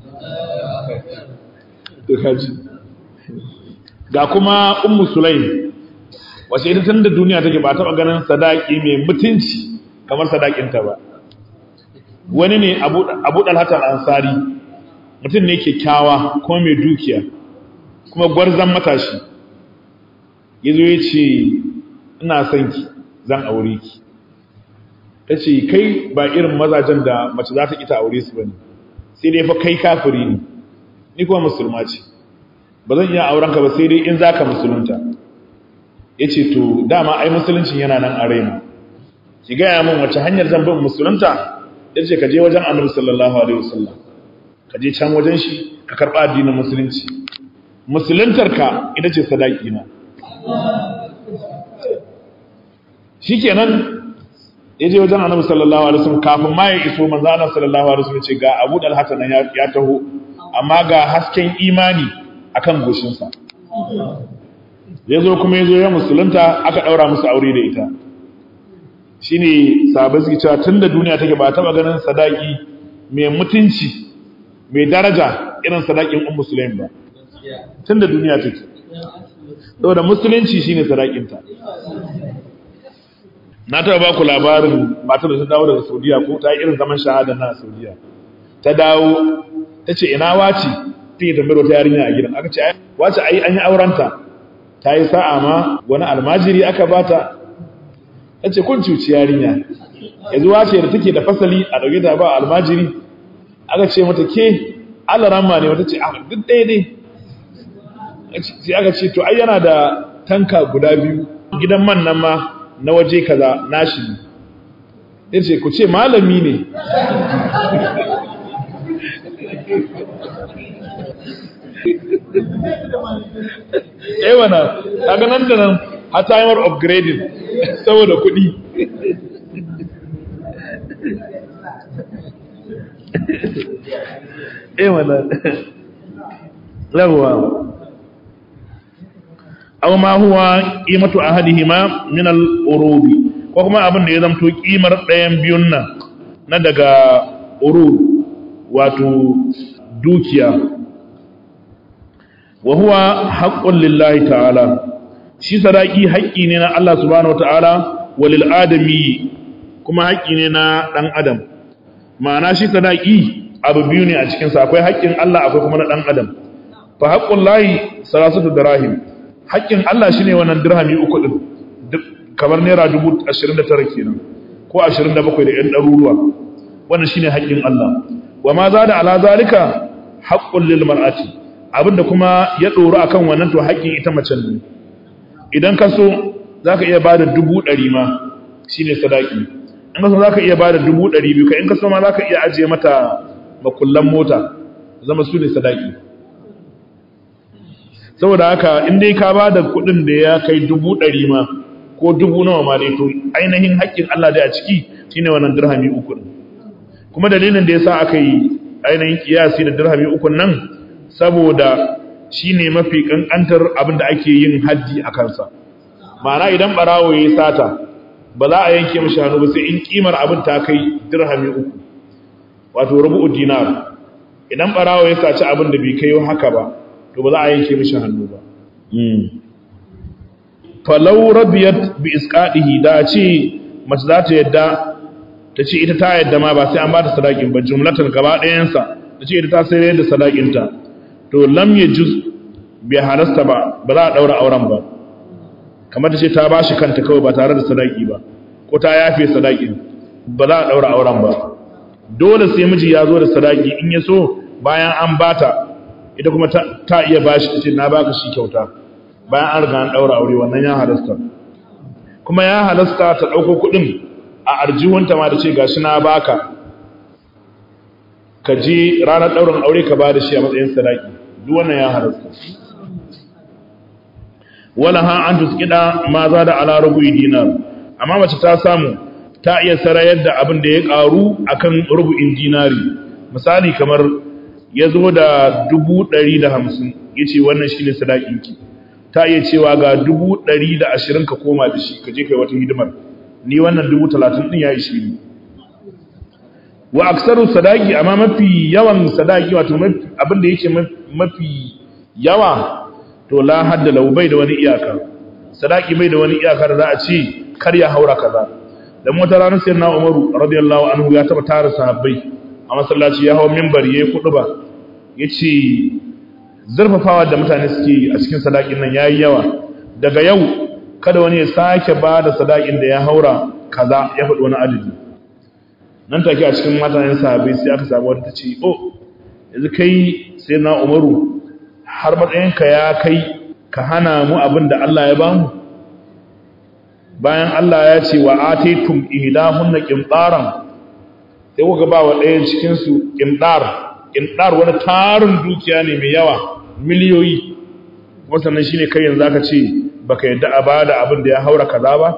to kaji ga kuma ummu sulaim wace ita tun da duniya take ba taɓa ganin sadaki mai mutunci kamar sadakinta ba wani ne abu ɗalhatar ansari mutum ne kyakkyawa kuma mai dukiya kuma gwarzan matashi ya zo ya ce ina son ki zan aure ki ta ce kai ba irin mazajen da mace za ta ita aure su ba ne sai dai fa kai kafiri ne ni kuma musulma ce ba zan iya aurenka ba sai dai in za ka musulunta ya ce to dama ai musuluncin yana nan a raina ki gaya min wace hanyar zan bin musulunta ya ce ka je wajen annabi sallallahu alaihi wasallam ka je can wajen shi ka karɓa addinin musulunci musuluntarka ita ce sadaki na shikenan ya je wajen annabi sallallahu alaihi wasallam kafin ma ya iso manzo Allah sallallahu alaihi wasallam ce ga Abu Dalhata nan ya taho amma ga hasken imani akan goshinsa ya zo kuma ya zo ya musulunta aka ɗaura musu aure da ita shi ne sahabai suke cewa tun da duniya take ba taɓa ganin sadaki mai mutunci mai daraja irin sadakin un musulun ba tun da duniya take saboda musulunci shi ne sadakinta na taɓa ba ku labarin matar da ta dawo daga saudiya ko ta yi irin zaman shahada na saudiya ta dawo ta ce ina wace ta yi tambayar wata yarinya a gidan aka ce wace ai an yi aurenta ta yi sa'a ma wani almajiri aka bata ta ce kun cuci yarinya yanzu wace da take da fasali a ɗauke da ba almajiri aka ce mata ke alaramma ne wata ce a duk ɗaya ne sai aka ce to ai yana da tanka guda biyu gidan man nan ma na waje kaza nashi ne ya ce ku ce malami ne eh wana kaga nan da nan a timer upgrading saboda kuɗi eh wana yawa aw ma huwa qimatu ahadihima min al-urubi ko kuma abin da ya zamto kimar ɗayan biyun nan na daga urub wato dukiya wa huwa haqqun lillahi ta'ala shi sadaki haƙƙi ne na Allah subhanahu wata'ala walil adami kuma haƙƙi ne na dan adam ma'ana shi sadaki abu biyu ne a cikin sa akwai haƙƙin Allah akwai kuma na dan adam fa haqqul lahi salasatu dirahim haƙƙin Allah shine wannan dirhami uku din kamar naira 29 kenan ko 27 da yan ɗaruruwa wannan shine haƙƙin Allah wa ma zada ala zalika haqqul lil mar'ati abinda kuma ya ɗoro a kan wannan to haƙƙin ita macen ne idan ka so za ka iya ba da dubu ɗari ma shi ne sadaki in ka so za ka iya ba da dubu ɗari biyu ka in ka so ma za ka iya ajiye mata makullan mota zama su ne sadaki saboda haka in dai ka ba da kuɗin da ya kai dubu ɗari ma ko dubu nawa ma dai to ainihin haƙƙin Allah dai a ciki shine wannan dirhami uku kuma dalilin da yasa aka yi ainihin kiyasi da dirhami uku nan saboda shine mafi kankantar abin da ake yin haddi a kansa ma'ana idan barawo ya sata ba za a yanke mashi hannu ba sai in kimar abin ta kai dirhami uku wato rubu'u dinar idan barawo ya saci abin da bai kai haka ba to ba za a yanke mashi hannu ba falau rabiyat bi isqadihi da ce mace za ta yadda ta ce ita ta yadda ma ba sai an ba ta sadakin ba jumlatan gaba ɗayansa ta ce ita ta sai da sadakinta to lam yajuz bai halasta ba ba za a daura auren ba kamar ta ce ta ba shi kanta kawai ba tare da sadaki ba ko ta yafe sadakin ba za a daura auren ba dole sai miji ya zo da sadaki in ya so bayan an bata ita kuma ta iya bashi ta ce na baka shi kyauta bayan an riga an daura aure wannan ya halasta kuma ya halasta ta dauko kudin a arjihunta ma da ce gashi na baka ka je ranar daurin aure ka ba da shi a matsayin sadaki duk wannan ya halasta wala ha an tuskida ma za da ala rubu'i dinar amma mace ta samu ta iya sarayar da abin da ya karu akan rubu'in dinari misali kamar ya zo da dubu ɗari da hamsin ya ce wannan shi ne sadakinki ta iya cewa ga dubu ɗari da ashirin ka koma da shi ka je kai wata hidimar ni wannan dubu talatin ɗin ya ishi ni wa aksaru sadaki amma mafi yawan sadaki wato abin da yake mafi yawa to la hadda lau bai da wani iyaka sadaki bai da wani iyaka da za a ce kar ya haura kaza dan wata ranar sai na Umaru radiyallahu anhu ya taba tara sahabbai a masallaci ya hawo minbar yayi kuduba yace zurfafawa da mutane suke a cikin sadakin nan yayi yawa daga yau kada wani ya sake ba da sadakin da ya haura kaza ya faɗi wani adadi nan take a cikin matayen sahabbai sai aka samu wata ce oh yanzu kai sai na Umaru har matsayinka ya kai ka hana mu abin da Allah ya bamu bayan Allah ya ce wa ataitum ihdahunna qintaran sai kuka ba wa ɗayan cikin su qintar qintar wani tarin dukiya ne mai yawa miliyoyi wannan shine kai yanzu aka ce baka yadda a bada abin da ya haura kaza ba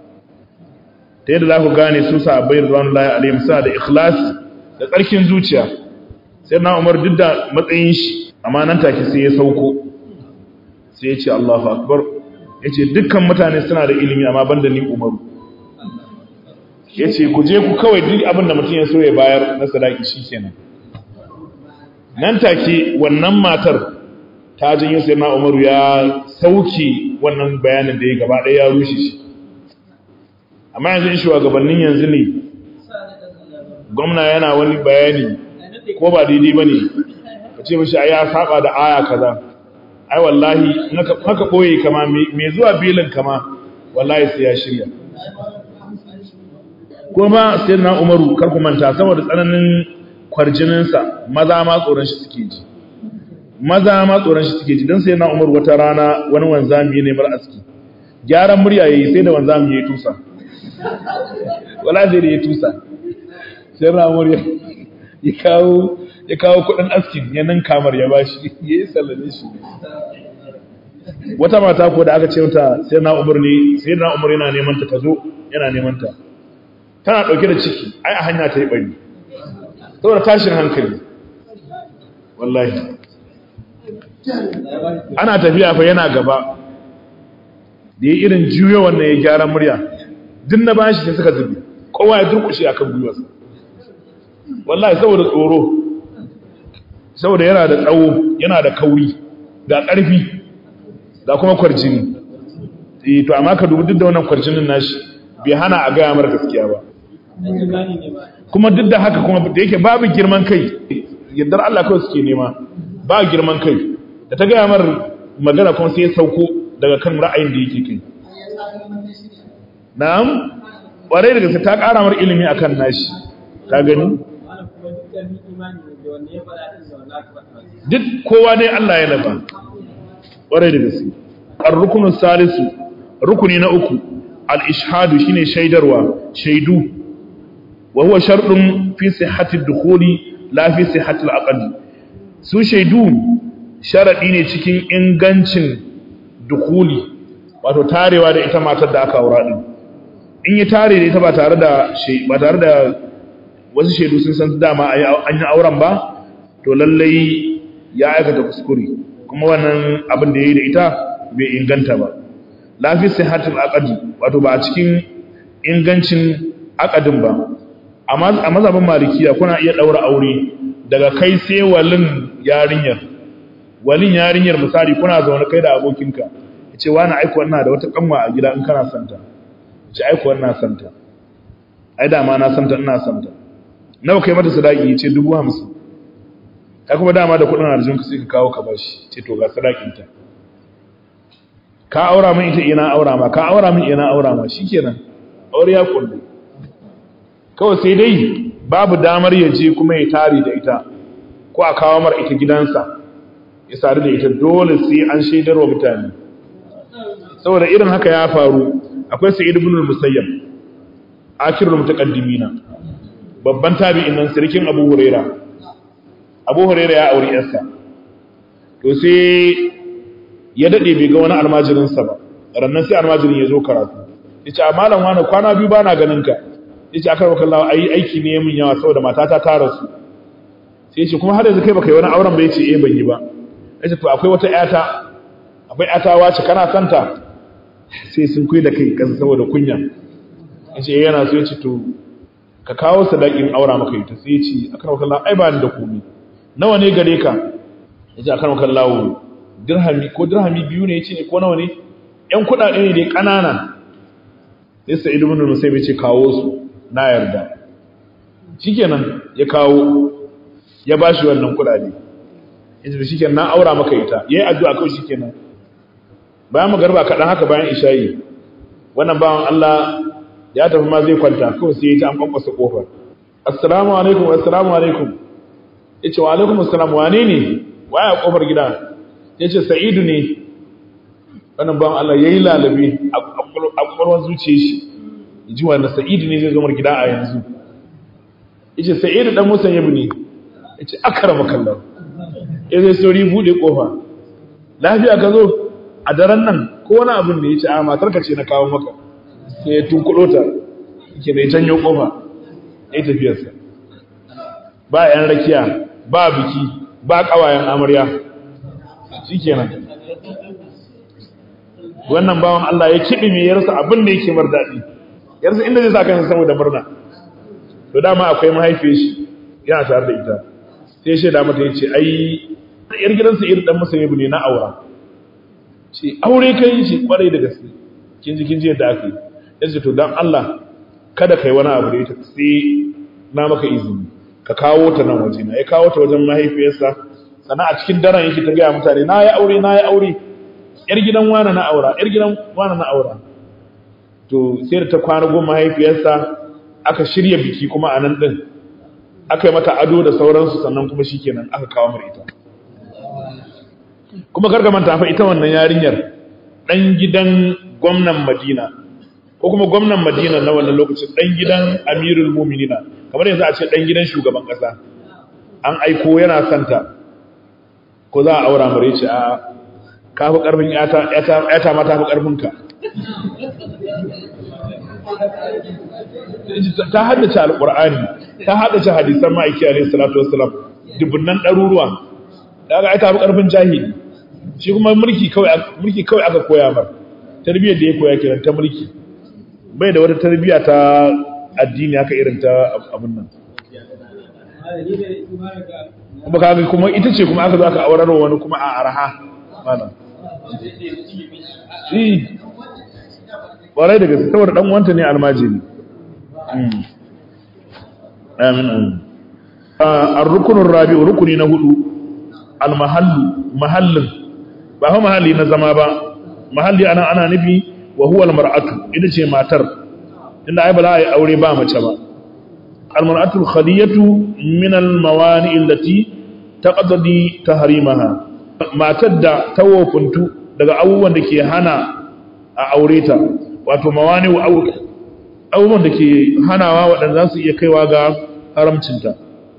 ta yadda za ku gane su sahabbai radwanullahi alaihim suna da ikhlasi da tsarkin zuciya sai na Umar duk da matsayin shi amma nan take sai ya sauko sai ya ce Allahu akbar ya ce dukkan mutane suna da ilimi amma banda ni umaru ya ce ku je ku kawai duk abin da mutum ya so ya bayar na sadaki shi kenan nan take wannan matar ta janyo sai na umaru ya sauke wannan bayanin da ya gaba ɗaya ya rushe shi amma yanzu in shugabannin yanzu ne gwamna yana wani bayani ko ba daidai ba ne ka ce mashi ya saba da aya kaza ai wallahi haka boye kama mai zuwa bilin kama wallahi sai ya shirya kuma sai na umaru karku manta saboda tsananin kwarjininsa maza ma tsoron shi suke ji maza ma tsoron shi suke ji don sai na umaru wata rana wani wanzami ne mara aski gyaran murya yayi sai da wanzami ya yi tusa wala zai da ya tusa sai na umaru ya kawo ya kawo kudin askin ya nan kamar ya bashi ya yi sallame shi wata mata ko da aka ce mata sai na umar ne sai na umar yana neman ta tazo yana neman ta tana dauke da ciki ai a hanya ta yi bari saboda tashin hankali wallahi ana tafiya fa yana gaba da ya irin juyo wannan ya gyara murya duk na bashi sai suka zubi kowa ya durkushe akan gwiwarsa wallahi saboda tsoro saboda yana da tsawo yana da kauri ga ƙarfi ga kuma kwarjini eh to amma ka dubi duk da wannan kwarjinin nashi bai hana a gaya mar gaskiya ba kuma duk da haka kuma da yake babu girman kai yardar Allah kawai suke nema ba girman kai da ta gaya mar magana kuma sai ya sauko daga kan ra'ayin da yake kai na'am ƙwarai da gaske ta ƙara mar ilimi akan nashi ka gani duk kowa dai Allah ya lafa ƙwarai da gaske ar-rukunus salisu rukuni na uku al-ishhadu shine shaidarwa shaidu wa huwa sharɗin fi sihhati dukhuli la fi sihhati al su shaidu sharadi ne cikin ingancin dukhuli wato tarewa da ita matar da aka aura din in yi tare da ita ba tare da ba tare da wasu shaidu sun san dama an yi auren ba to lallai ya aikata kuskure kuma wannan abin da ya yi da ita bai inganta ba lafi sihatul aqdi wato ba a cikin ingancin aqadin ba amma a mazhabin malikiya kuna iya daura aure daga kai sai walin yarinyar walin yarinyar misali kuna zaune kai da abokinka yace wani aiko wannan da wata kanwa a gida in kana santa yace aiko wannan santa ai da ma na santa ina santa nawa kai mata sadaki yace 50 ka kuma dama da kudin arjunka sai ka kawo ka bashi ce to ga sadakinta ka aura min ita ina aura ma ka aura min ina aura ma shikenan aure ya kullu kawai sai dai babu damar ya je kuma ya tare da ita ko a kawo mar ita gidansa ya sadu da ita dole sai an shaidar wa mutane saboda irin haka ya faru akwai sa'id ibn al-musayyab akhirul mutaqaddimina babban tabi'in nan sirkin abu huraira abu huraira ya auri yarsa to sai ya dade bai ga wani almajirinsa ba rannan sai almajirin ya zo karatu yace a malam wani kwana biyu bana ganin ka yace aka baka Allah ai aiki ne min yawa saboda matata ta rasu sai yace kuma har yanzu kai baka yi wani auren ba yace eh ban yi ba yace to akwai wata ƴata akwai ƴata wace kana santa sai sun kuyi da kai kasa saboda kunya yace eh yana so yace to ka kawo sadakin aura maka ita sai yace aka baka Allah ai ba ni da komai nawa ne gare ka yace aka baka Allah dirhami ko dirhami biyu ne yace ne ko nawa ne ƴan kuɗaɗe ne dai ƙanana sai sa'id ibn musayyib ce kawo su na yarda shikenan ya kawo ya bashi wannan kudade yace shikenan na aura maka ita yayi addu'a kawai shikenan bayan magarba kadan haka bayan isha'i wannan bawan Allah ya tafi ma zai kwanta kawai sai ya ta an kwankwasa kofar assalamu alaikum assalamu alaikum yace wa alaikum assalam wane ne waya kofar gida yace sa'idu ne wannan bawan Allah yayi lalabe a kwakwalwar zuciya shi ji wanda sa'idu ne zai zo mar gida a yanzu yace sa'idu dan musan yabi ne yace akrama kallahu ya zai sauri bude kofa lafiya ka zo a daren nan ko wani abin da yace a matar ka ce na kawo maka sai ya tunkudo ta yake da janyo kofa ya tafiyar sa ba yan rakiya ba biki ba kawayen amarya shikenan wannan bawan Allah ya kiɗi mai yarsa abin da yake mar daɗi yarsa inda zai sa kansa saboda murna to dama akwai mahaifiyar shi yana tare da ita sai shi da mata yace ai yar gidansa irin dan musulmi ne na aura ce aure kai shi kwarai da gaske kin ji kin ji yadda aka yi yace to dan Allah kada kai wani abu da ita sai na maka izini ka kawo ta nan waje na ya kawo ta wajen mahaifiyarsa sannan a cikin daren yake ta gaya mutane na yi aure na yi aure yar gidan wane na aura yar gidan wane na aura to sai da ta kwana goma mahaifiyarsa aka shirya biki kuma a nan din aka yi mata ado da sauransu sannan kuma shikenan aka kawo mara ita kuma karka manta fa ita wannan yarinyar dan gidan gwamnan Madina ko kuma gwamnan Madina na wannan lokacin dan gidan Amirul Mu'minina kamar yanzu a ce dan gidan shugaban kasa an aiko yana santa ko za a aura mare ce a ka fi ƙarfin ‘yata mata fi ƙarfinka ta haddace alƙur'ani ta haddace hadisan ma'aiki a salatu wasalam dubunnan ɗaruruwa da aka ta fi ƙarfin jahili shi kuma mulki kawai aka koya mar tarbiyyar da ya koya kiran ta mulki bai da wata tarbiyya ta addini haka irin ta abin nan kuma kaga kuma ita ce kuma aka zo aka aurarwa wani kuma a araha malam shi ƙwarai da gaske saboda ɗan wanta ne almajiri amin amin a rukunin rabi rukuni na hudu almahallu mahallin ba fa mahalli na zama ba mahalli ana ana nufi wa huwa almar'atu ita ce matar inda ai ba za a yi aure ba mace ba almar'atu alkhadiyatu min almawani allati taqtadi tahrimaha matar da ta wofuntu daga abubuwan da ke hana a aure ta wato mawani abubuwan da ke hanawa waɗanda za su iya kaiwa ga haramcinta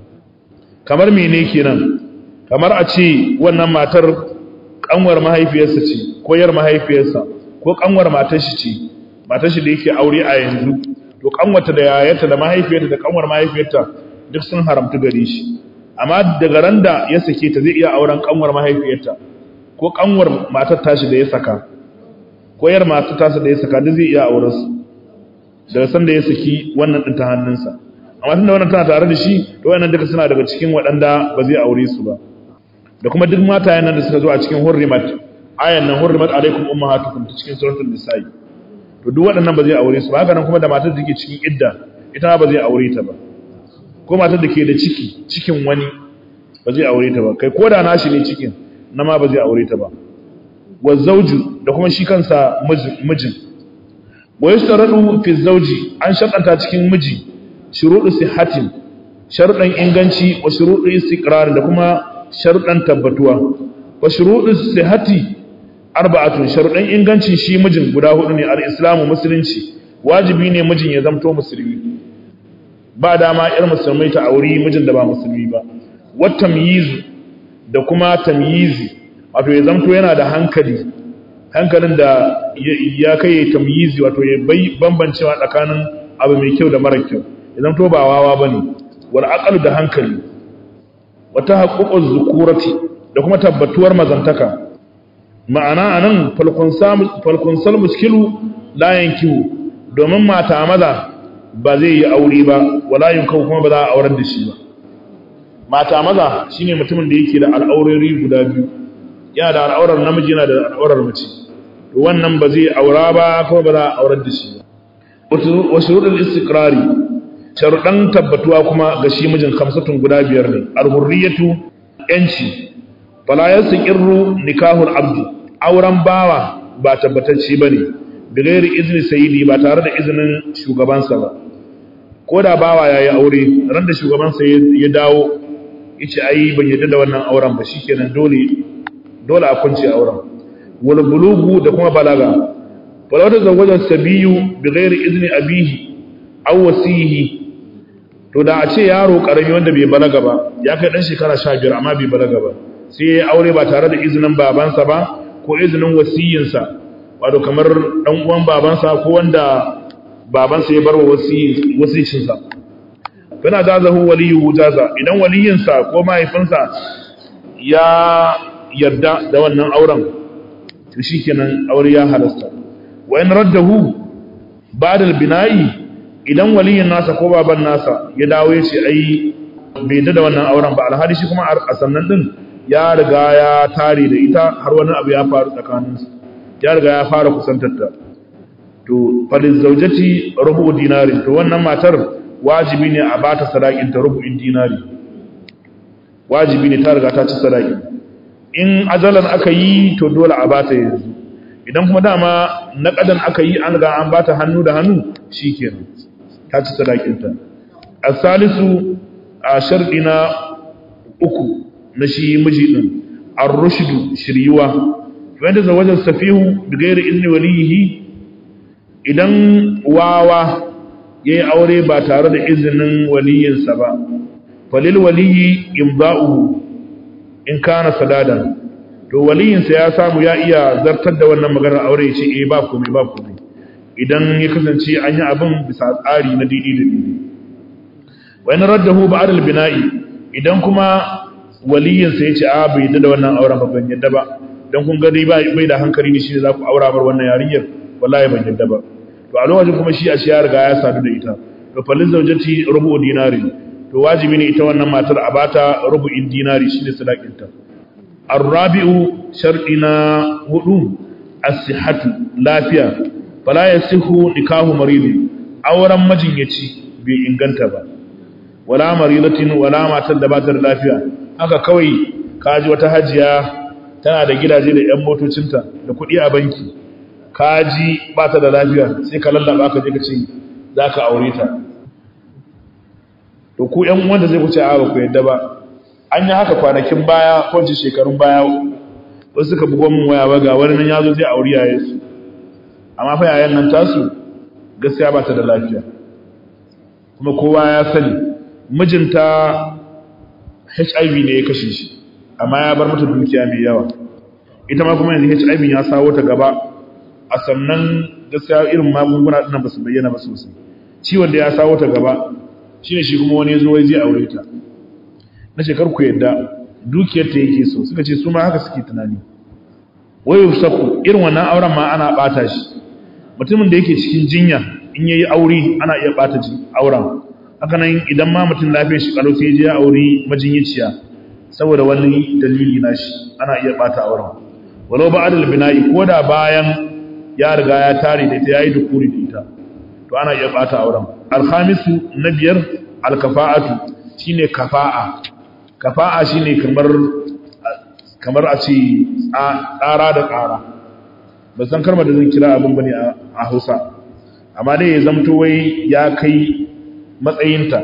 kamar mene kenan kamar a ce wannan matar kanwar mahaifiyarsa ce ko yar mahaifiyarsa ko kanwar matar shi ce matar shi da yake aure a yanzu to kanwarta da yayarta da mahaifiyarta da kanwar mahaifiyarta duk sun haramta gare shi amma daga ran da ya sake ta zai iya auren kanwar mahaifiyarta ko kanwar matar tashi da ya saka ko yar matar tashi da ya saka duk zai iya auren su daga san da ya saki wannan din ta hannunsa amma tunda wannan tana tare da shi to wannan duka suna daga cikin waɗanda ba zai aure su ba da kuma duk matayen nan da suka zo a cikin hurrimat ayan nan hurrimat alaikum ummahatukum ta cikin suratul nisa'i to duk waɗannan ba zai aure su ba haka nan kuma da matar da take cikin idda ita ba zai aure ta ba ko matar da ke da ciki cikin wani ba zai aure ta ba kai ko da nashi ne cikin na ma ba zai aure ta ba wa zawju da kuma shi kansa mijin wa yustaradu fi zawji an sharɗanta cikin miji shuruɗu sihhatin sharuɗan inganci wa shuruɗu istiqrar da kuma sharuɗan tabbatuwa wa shuruɗu sihhati arba'atun sharuɗan ingancin shi mijin guda hudu ne al-islamu musulunci wajibi ne mijin ya zamto musulmi ba dama ir musulmai ta auri mijin da ba musulmi ba wat tamyizu da kuma tamyizi wato ya zamto yana da hankali hankalin da ya kai tamyizi wato ya bai bambancewa tsakanin abu mai kyau da mara kyau idan to ba wawa bane wal aqlu da hankali wata haqqu zukurati da kuma tabbatuwar mazantaka ma'ana anan falkun sal muskilu la yankihu domin mata maza ba zai yi aure ba wala yunkau kuma ba za a aurar da shi ba mata maza shine mutumin da yake da al'aurori guda biyu yana da al'aurar namiji yana da al'aurar mace to wannan ba zai aura ba kuma ba za a aurar da shi ba wa shurudul istiqrari sharudan tabbatuwa kuma ga shi mijin kamsatun guda biyar ne al-hurriyatu yanci fala yasqirru nikahul abdi auren bawa ba tabbatacce bane bigairi izni sayyidi ba tare da izinin shugabansa ba ko da bawa yayi aure ran da shugabansa ya dawo yace ai ban yadda da wannan auren ba shikenan dole dole a kunce auren wal bulugu da kuma balaga fala da zawajan sabiyu bigairi izni abihi aw wasihi to da a ce yaro karami wanda bai balaga ba ya kai dan shekara 15 amma bai balaga ba sai ya aure ba tare da izinin babansa ba ko izinin wasiyinsa wato kamar dan uwan babansa ko wanda babansa ya bar wa wasicinsa kana da zahu waliyu jaza idan waliyinsa ko mahaifinsa ya yarda da wannan auren to shikenan aure ya halasta wa in raddahu ba'da al-bina'i idan waliyin nasa ko baban nasa ya dawo ya ce ai bai da wannan auren ba alhali shi kuma a sannan din ya riga ya tare da ita har wani abu ya faru tsakaninsu ya riga ya fara kusantarta to falin zaujati rubu dinari to wannan matar wajibi ne a bata sadakin ta rubu'in dinari wajibi ne ta riga ta ci sadaki in ajalan aka yi to dole a bata yanzu idan kuma dama naqadan aka yi an ga an bata hannu da hannu shikenan ta ci sadakin ta as-salisu a sharɗi na uku na shi miji din ar-rushdu shiryuwa wanda zawajan safihu bi ghairi izni walihi idan wawa yayi aure ba tare da izinin waliyinsa ba falil waliyi imda'uhu in kana sadadan to waliyinsa ya samu ya iya zartar da wannan maganar aure ya ce eh ba komai ba komai idan ya kasance an yi abin bisa tsari na didi da didi wa in raddahu ba'd al-bina'i idan kuma waliyinsa ya ce a bai yadda da wannan auren ba ban yadda ba dan kun ga dai bai da hankali ne shi ne za ku aura bar wannan yarinyar wallahi ban yadda ba to a lokacin kuma shi a shi ya riga ya sadu da ita to falin zaujati rubu dinari to wajibi ne ita wannan matar a bata rubu'in dinari shine sadakinta arrabi'u shar'i na hudu as-sihhatu lafiya fala yasihu nikahu maridi auren majinyaci bai inganta ba wala maridatin wala matar da bata da lafiya haka kawai kaji wata hajiya tana da gidaje da yan motocinta da kuɗi a banki kaji bata da lafiya sai ka lallaba ka je ka ce zaka aure ta to ku ƴan uwan da zai wuce a ba ku yadda ba an yi haka kwanakin baya ko ce shekarun baya wasu suka bugo min waya ba ga wani nan ya zo zai auri yaye su amma fa yayan nan tasu gaskiya ba ta da lafiya kuma kowa ya sani mijinta HIV ne ya kashe shi amma ya bar mata dukiya mai yawa ita ma kuma yanzu HIV ya sawo ta gaba a sannan gaskiya irin magunguna ɗin ba su bayyana ba sosai ciwon da ya sawo ta gaba shine shi kuma wani ya zo wai zai aure ta na shekar ku yadda dukiyar ta yake so suka ce su ma haka suke tunani wayo saku irin wannan auren ma ana bata shi mutumin da yake cikin jinya in yayi aure ana iya bata ji auren haka nan idan ma mutum lafiyar shi kalau sai je ya aure majinyiciya saboda wani dalili nashi ana iya bata auren walau ba'da al-bina'i koda bayan ya riga ya tare da ita yayi dukuri da ita to ana iya bata auren al-khamisu na biyar al-kafa'atu shine kafa'a kafa'a shine kamar kamar a ce tsara da tsara ba san karma da zan kira abin bane a Hausa amma dai ya zamto wai ya kai matsayinta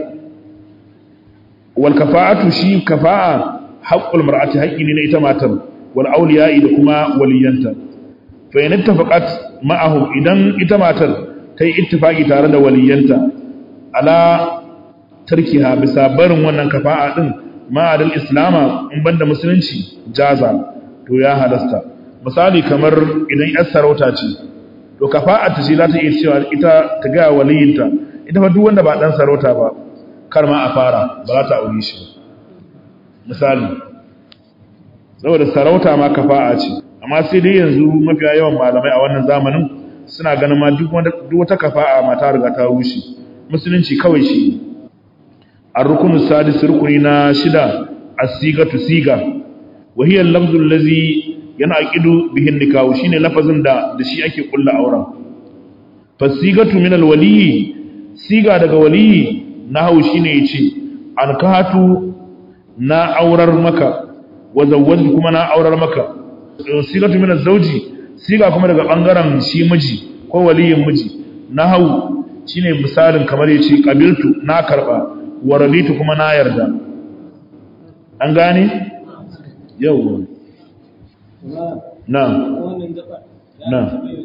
wal kafa'atu shi kafa'a haqqul mar'ati haqqi ne na ita matar wal awliya'i da kuma waliyanta fa in ittafaqat ma'ahum idan ita matar ta yi ittifaqi tare da waliyanta ala tarkiha bisa barin wannan kafa'a din ma'adal islama in banda musulunci jaza to ya halasta misali kamar idan yar sarauta ce to kafa'a ta ce za ta iya cewa ita ta ga waliyinta ita fa duk wanda ba dan sarauta ba kar ma a fara ba za ta aure shi misali saboda sarauta ma kafa'a ce amma sai dai yanzu mafiya yawan malamai a wannan zamanin suna ganin ma duk wata kafa'a ma ta riga ta rushe musulunci kawai shi الركن السادس ركننا شدة السيغة سيغة وهي اللفظ الذي ينعقد به النكاح شين لفظ دا da shi ake kulla auren fasigatu min alwali siga daga wali nahu shine yace ankahatu na aurar maka wa zawwaju kuma na aurar maka sigatu min azwaji siga kuma daga bangaren shi miji ko waliyin miji nahu shine misalin kamar yace qabiltu na karba wa rabitu kuma na yarda an gane yau na na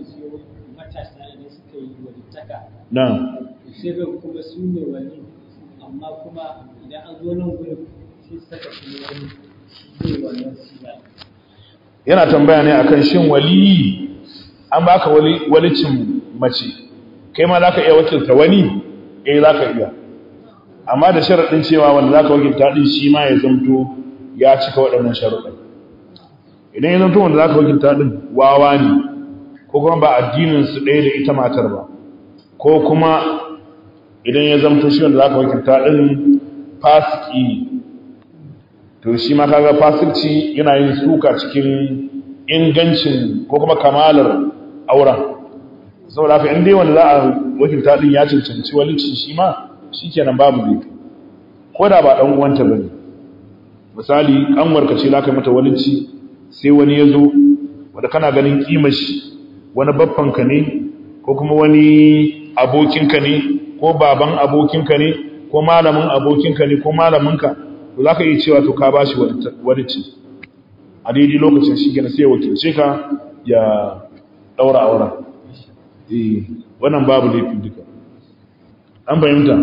na shirin kuma su ne wani amma kuma idan an zo nan gudun sai saka kuma wani shi ne wannan siya yana tambaya ne akan shin wali an baka wali walicin mace kai ma zaka iya wakilta wani eh zaka iya amma da sharaɗin cewa wanda za ka wakilta ɗin shi ma ya zamto ya cika waɗannan sharaɗin idan ya zamto wanda za ka wakilta ɗin wawa ne ko kuma ba addininsu ɗaya da ita matar ba ko kuma idan ya zamto shi wanda za ka wakilta ɗin fasiki ne to shi ma kaga fasikci yana yin suka cikin ingancin ko kuma kamalar auren saboda haka in dai wanda za a wakilta ɗin ya cancanci walicin shi ma shi kenan babu laifi ko da ba ɗan uwanta ba ne misali ƙanwarka ce laka mata walici sai wani ya zo wadda kana ganin ƙimar shi wani babbanka ne ko kuma wani abokinka ne ko baban abokinka ne ko malamin abokinka ne ko malaminka to za ka iya cewa to ka ba shi walici a daidai lokacin shi gina sai wakilce ka ya ɗaura auren wannan babu laifin duka an fahimta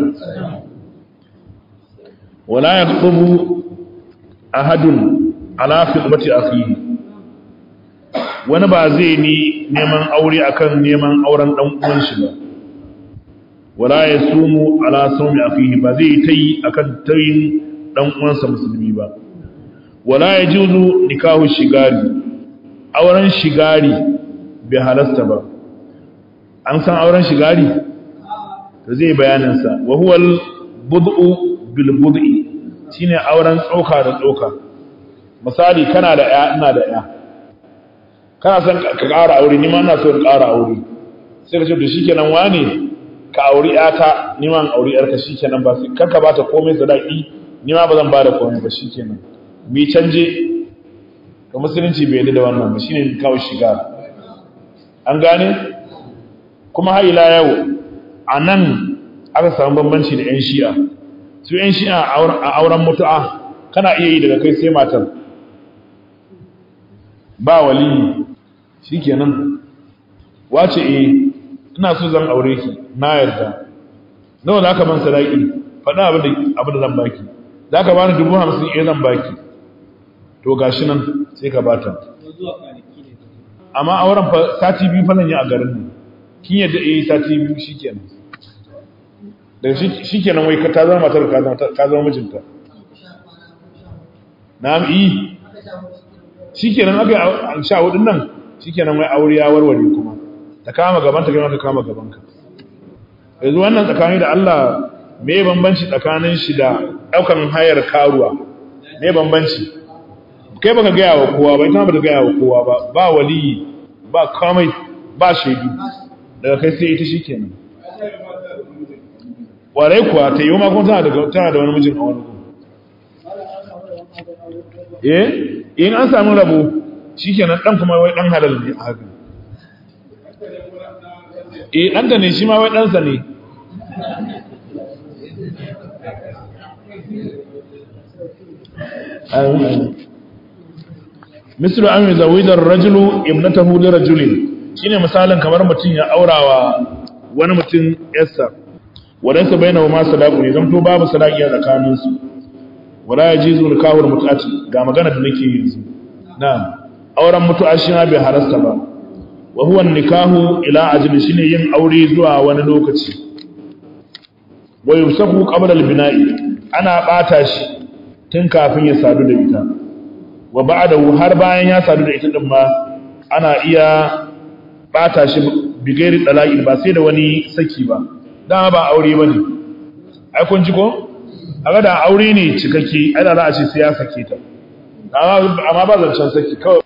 wala ya tsubu ahadun ala khidmati akhihi wani ba zai ni neman aure akan neman auren dan uwan shi ba wala ya sumu ala sawmi akhihi ba zai tayi akan tayin dan uwansa musulmi ba wala ya juzu nikahu shigari auren shigari bai halasta ba an san auren shigari to zai bayaninsa wa huwal bud'u bil bud'i shine auren tsoka da tsoka misali kana da ya ina da ya kana son ka ƙara aure ni ma ina so in ƙara aure sai ka ce to shikenan wane ka auri yata ni ma in auri yarka shikenan ba sai karka bata komai sadaki ni ma ba zan bada komai ba shikenan mi canje to musulunci bai yarda da wannan ba shine kawo shiga an gane kuma har ila yau a nan aka samu bambanci da 'yan shi'a su 'yan shi'a a auren mutu'a kana iya yi daga kai sai matar ba wali shi kenan wace e ina so zan aure ki na yarda nawa za ka ban sadaki faɗa abin da zan baki za ka bani dubu hamsin iya zan baki to gashi nan sai ka bata zuwa kwanaki ne amma auren fa sati biyu fa zan yi a garin nan kin yadda eh sati biyu shikenan daga shikenan wai ka ta zama matar ka zama ka zama mijinta na'am yi shikenan aka yi sha hudun nan shikenan wai aure ya warware kuma ta kama gaban ta ka kama gaban ka yanzu wannan tsakani da Allah me bambanci tsakanin shi da daukan hayar karuwa me bambanci kai baka gaya wa kowa ba ita ba ta gaya wa kowa ba ba waliyi ba komai ba shaidu daga kai sai ita shikenan warai kuwa ta yi ma kuma tana da tana da wani mijin a wani kuma eh in an samu rabo shikenan dan kuma wai dan halal ne a haka eh dan da ne shi ma wai dan sa ne amin mislu an yuzawida ar-rajulu ibnatahu li rajulin shine misalin kamar mutum ya aurawa wani mutum yarsa wadansa bainahu ma sadaqu ne zanto babu sadaqi a tsakanin su wala yajizu nikahul mut'ati ga magana da nake yanzu na'am auren mutu'a shi ma bai harasta ba wa huwa nikahu ila ajli shine yin aure zuwa wani lokaci wa yusafu qabla al-bina'i ana bata shi tun kafin ya sadu da ita wa ba'dahu har bayan ya sadu da ita din ma ana iya bata shi bigairi dalai ba sai da wani saki ba dama ba aure bane ai kun ji ko aga da aure ne cikakke ai da za a ce sai ya sake ta amma ba zancen saki kawai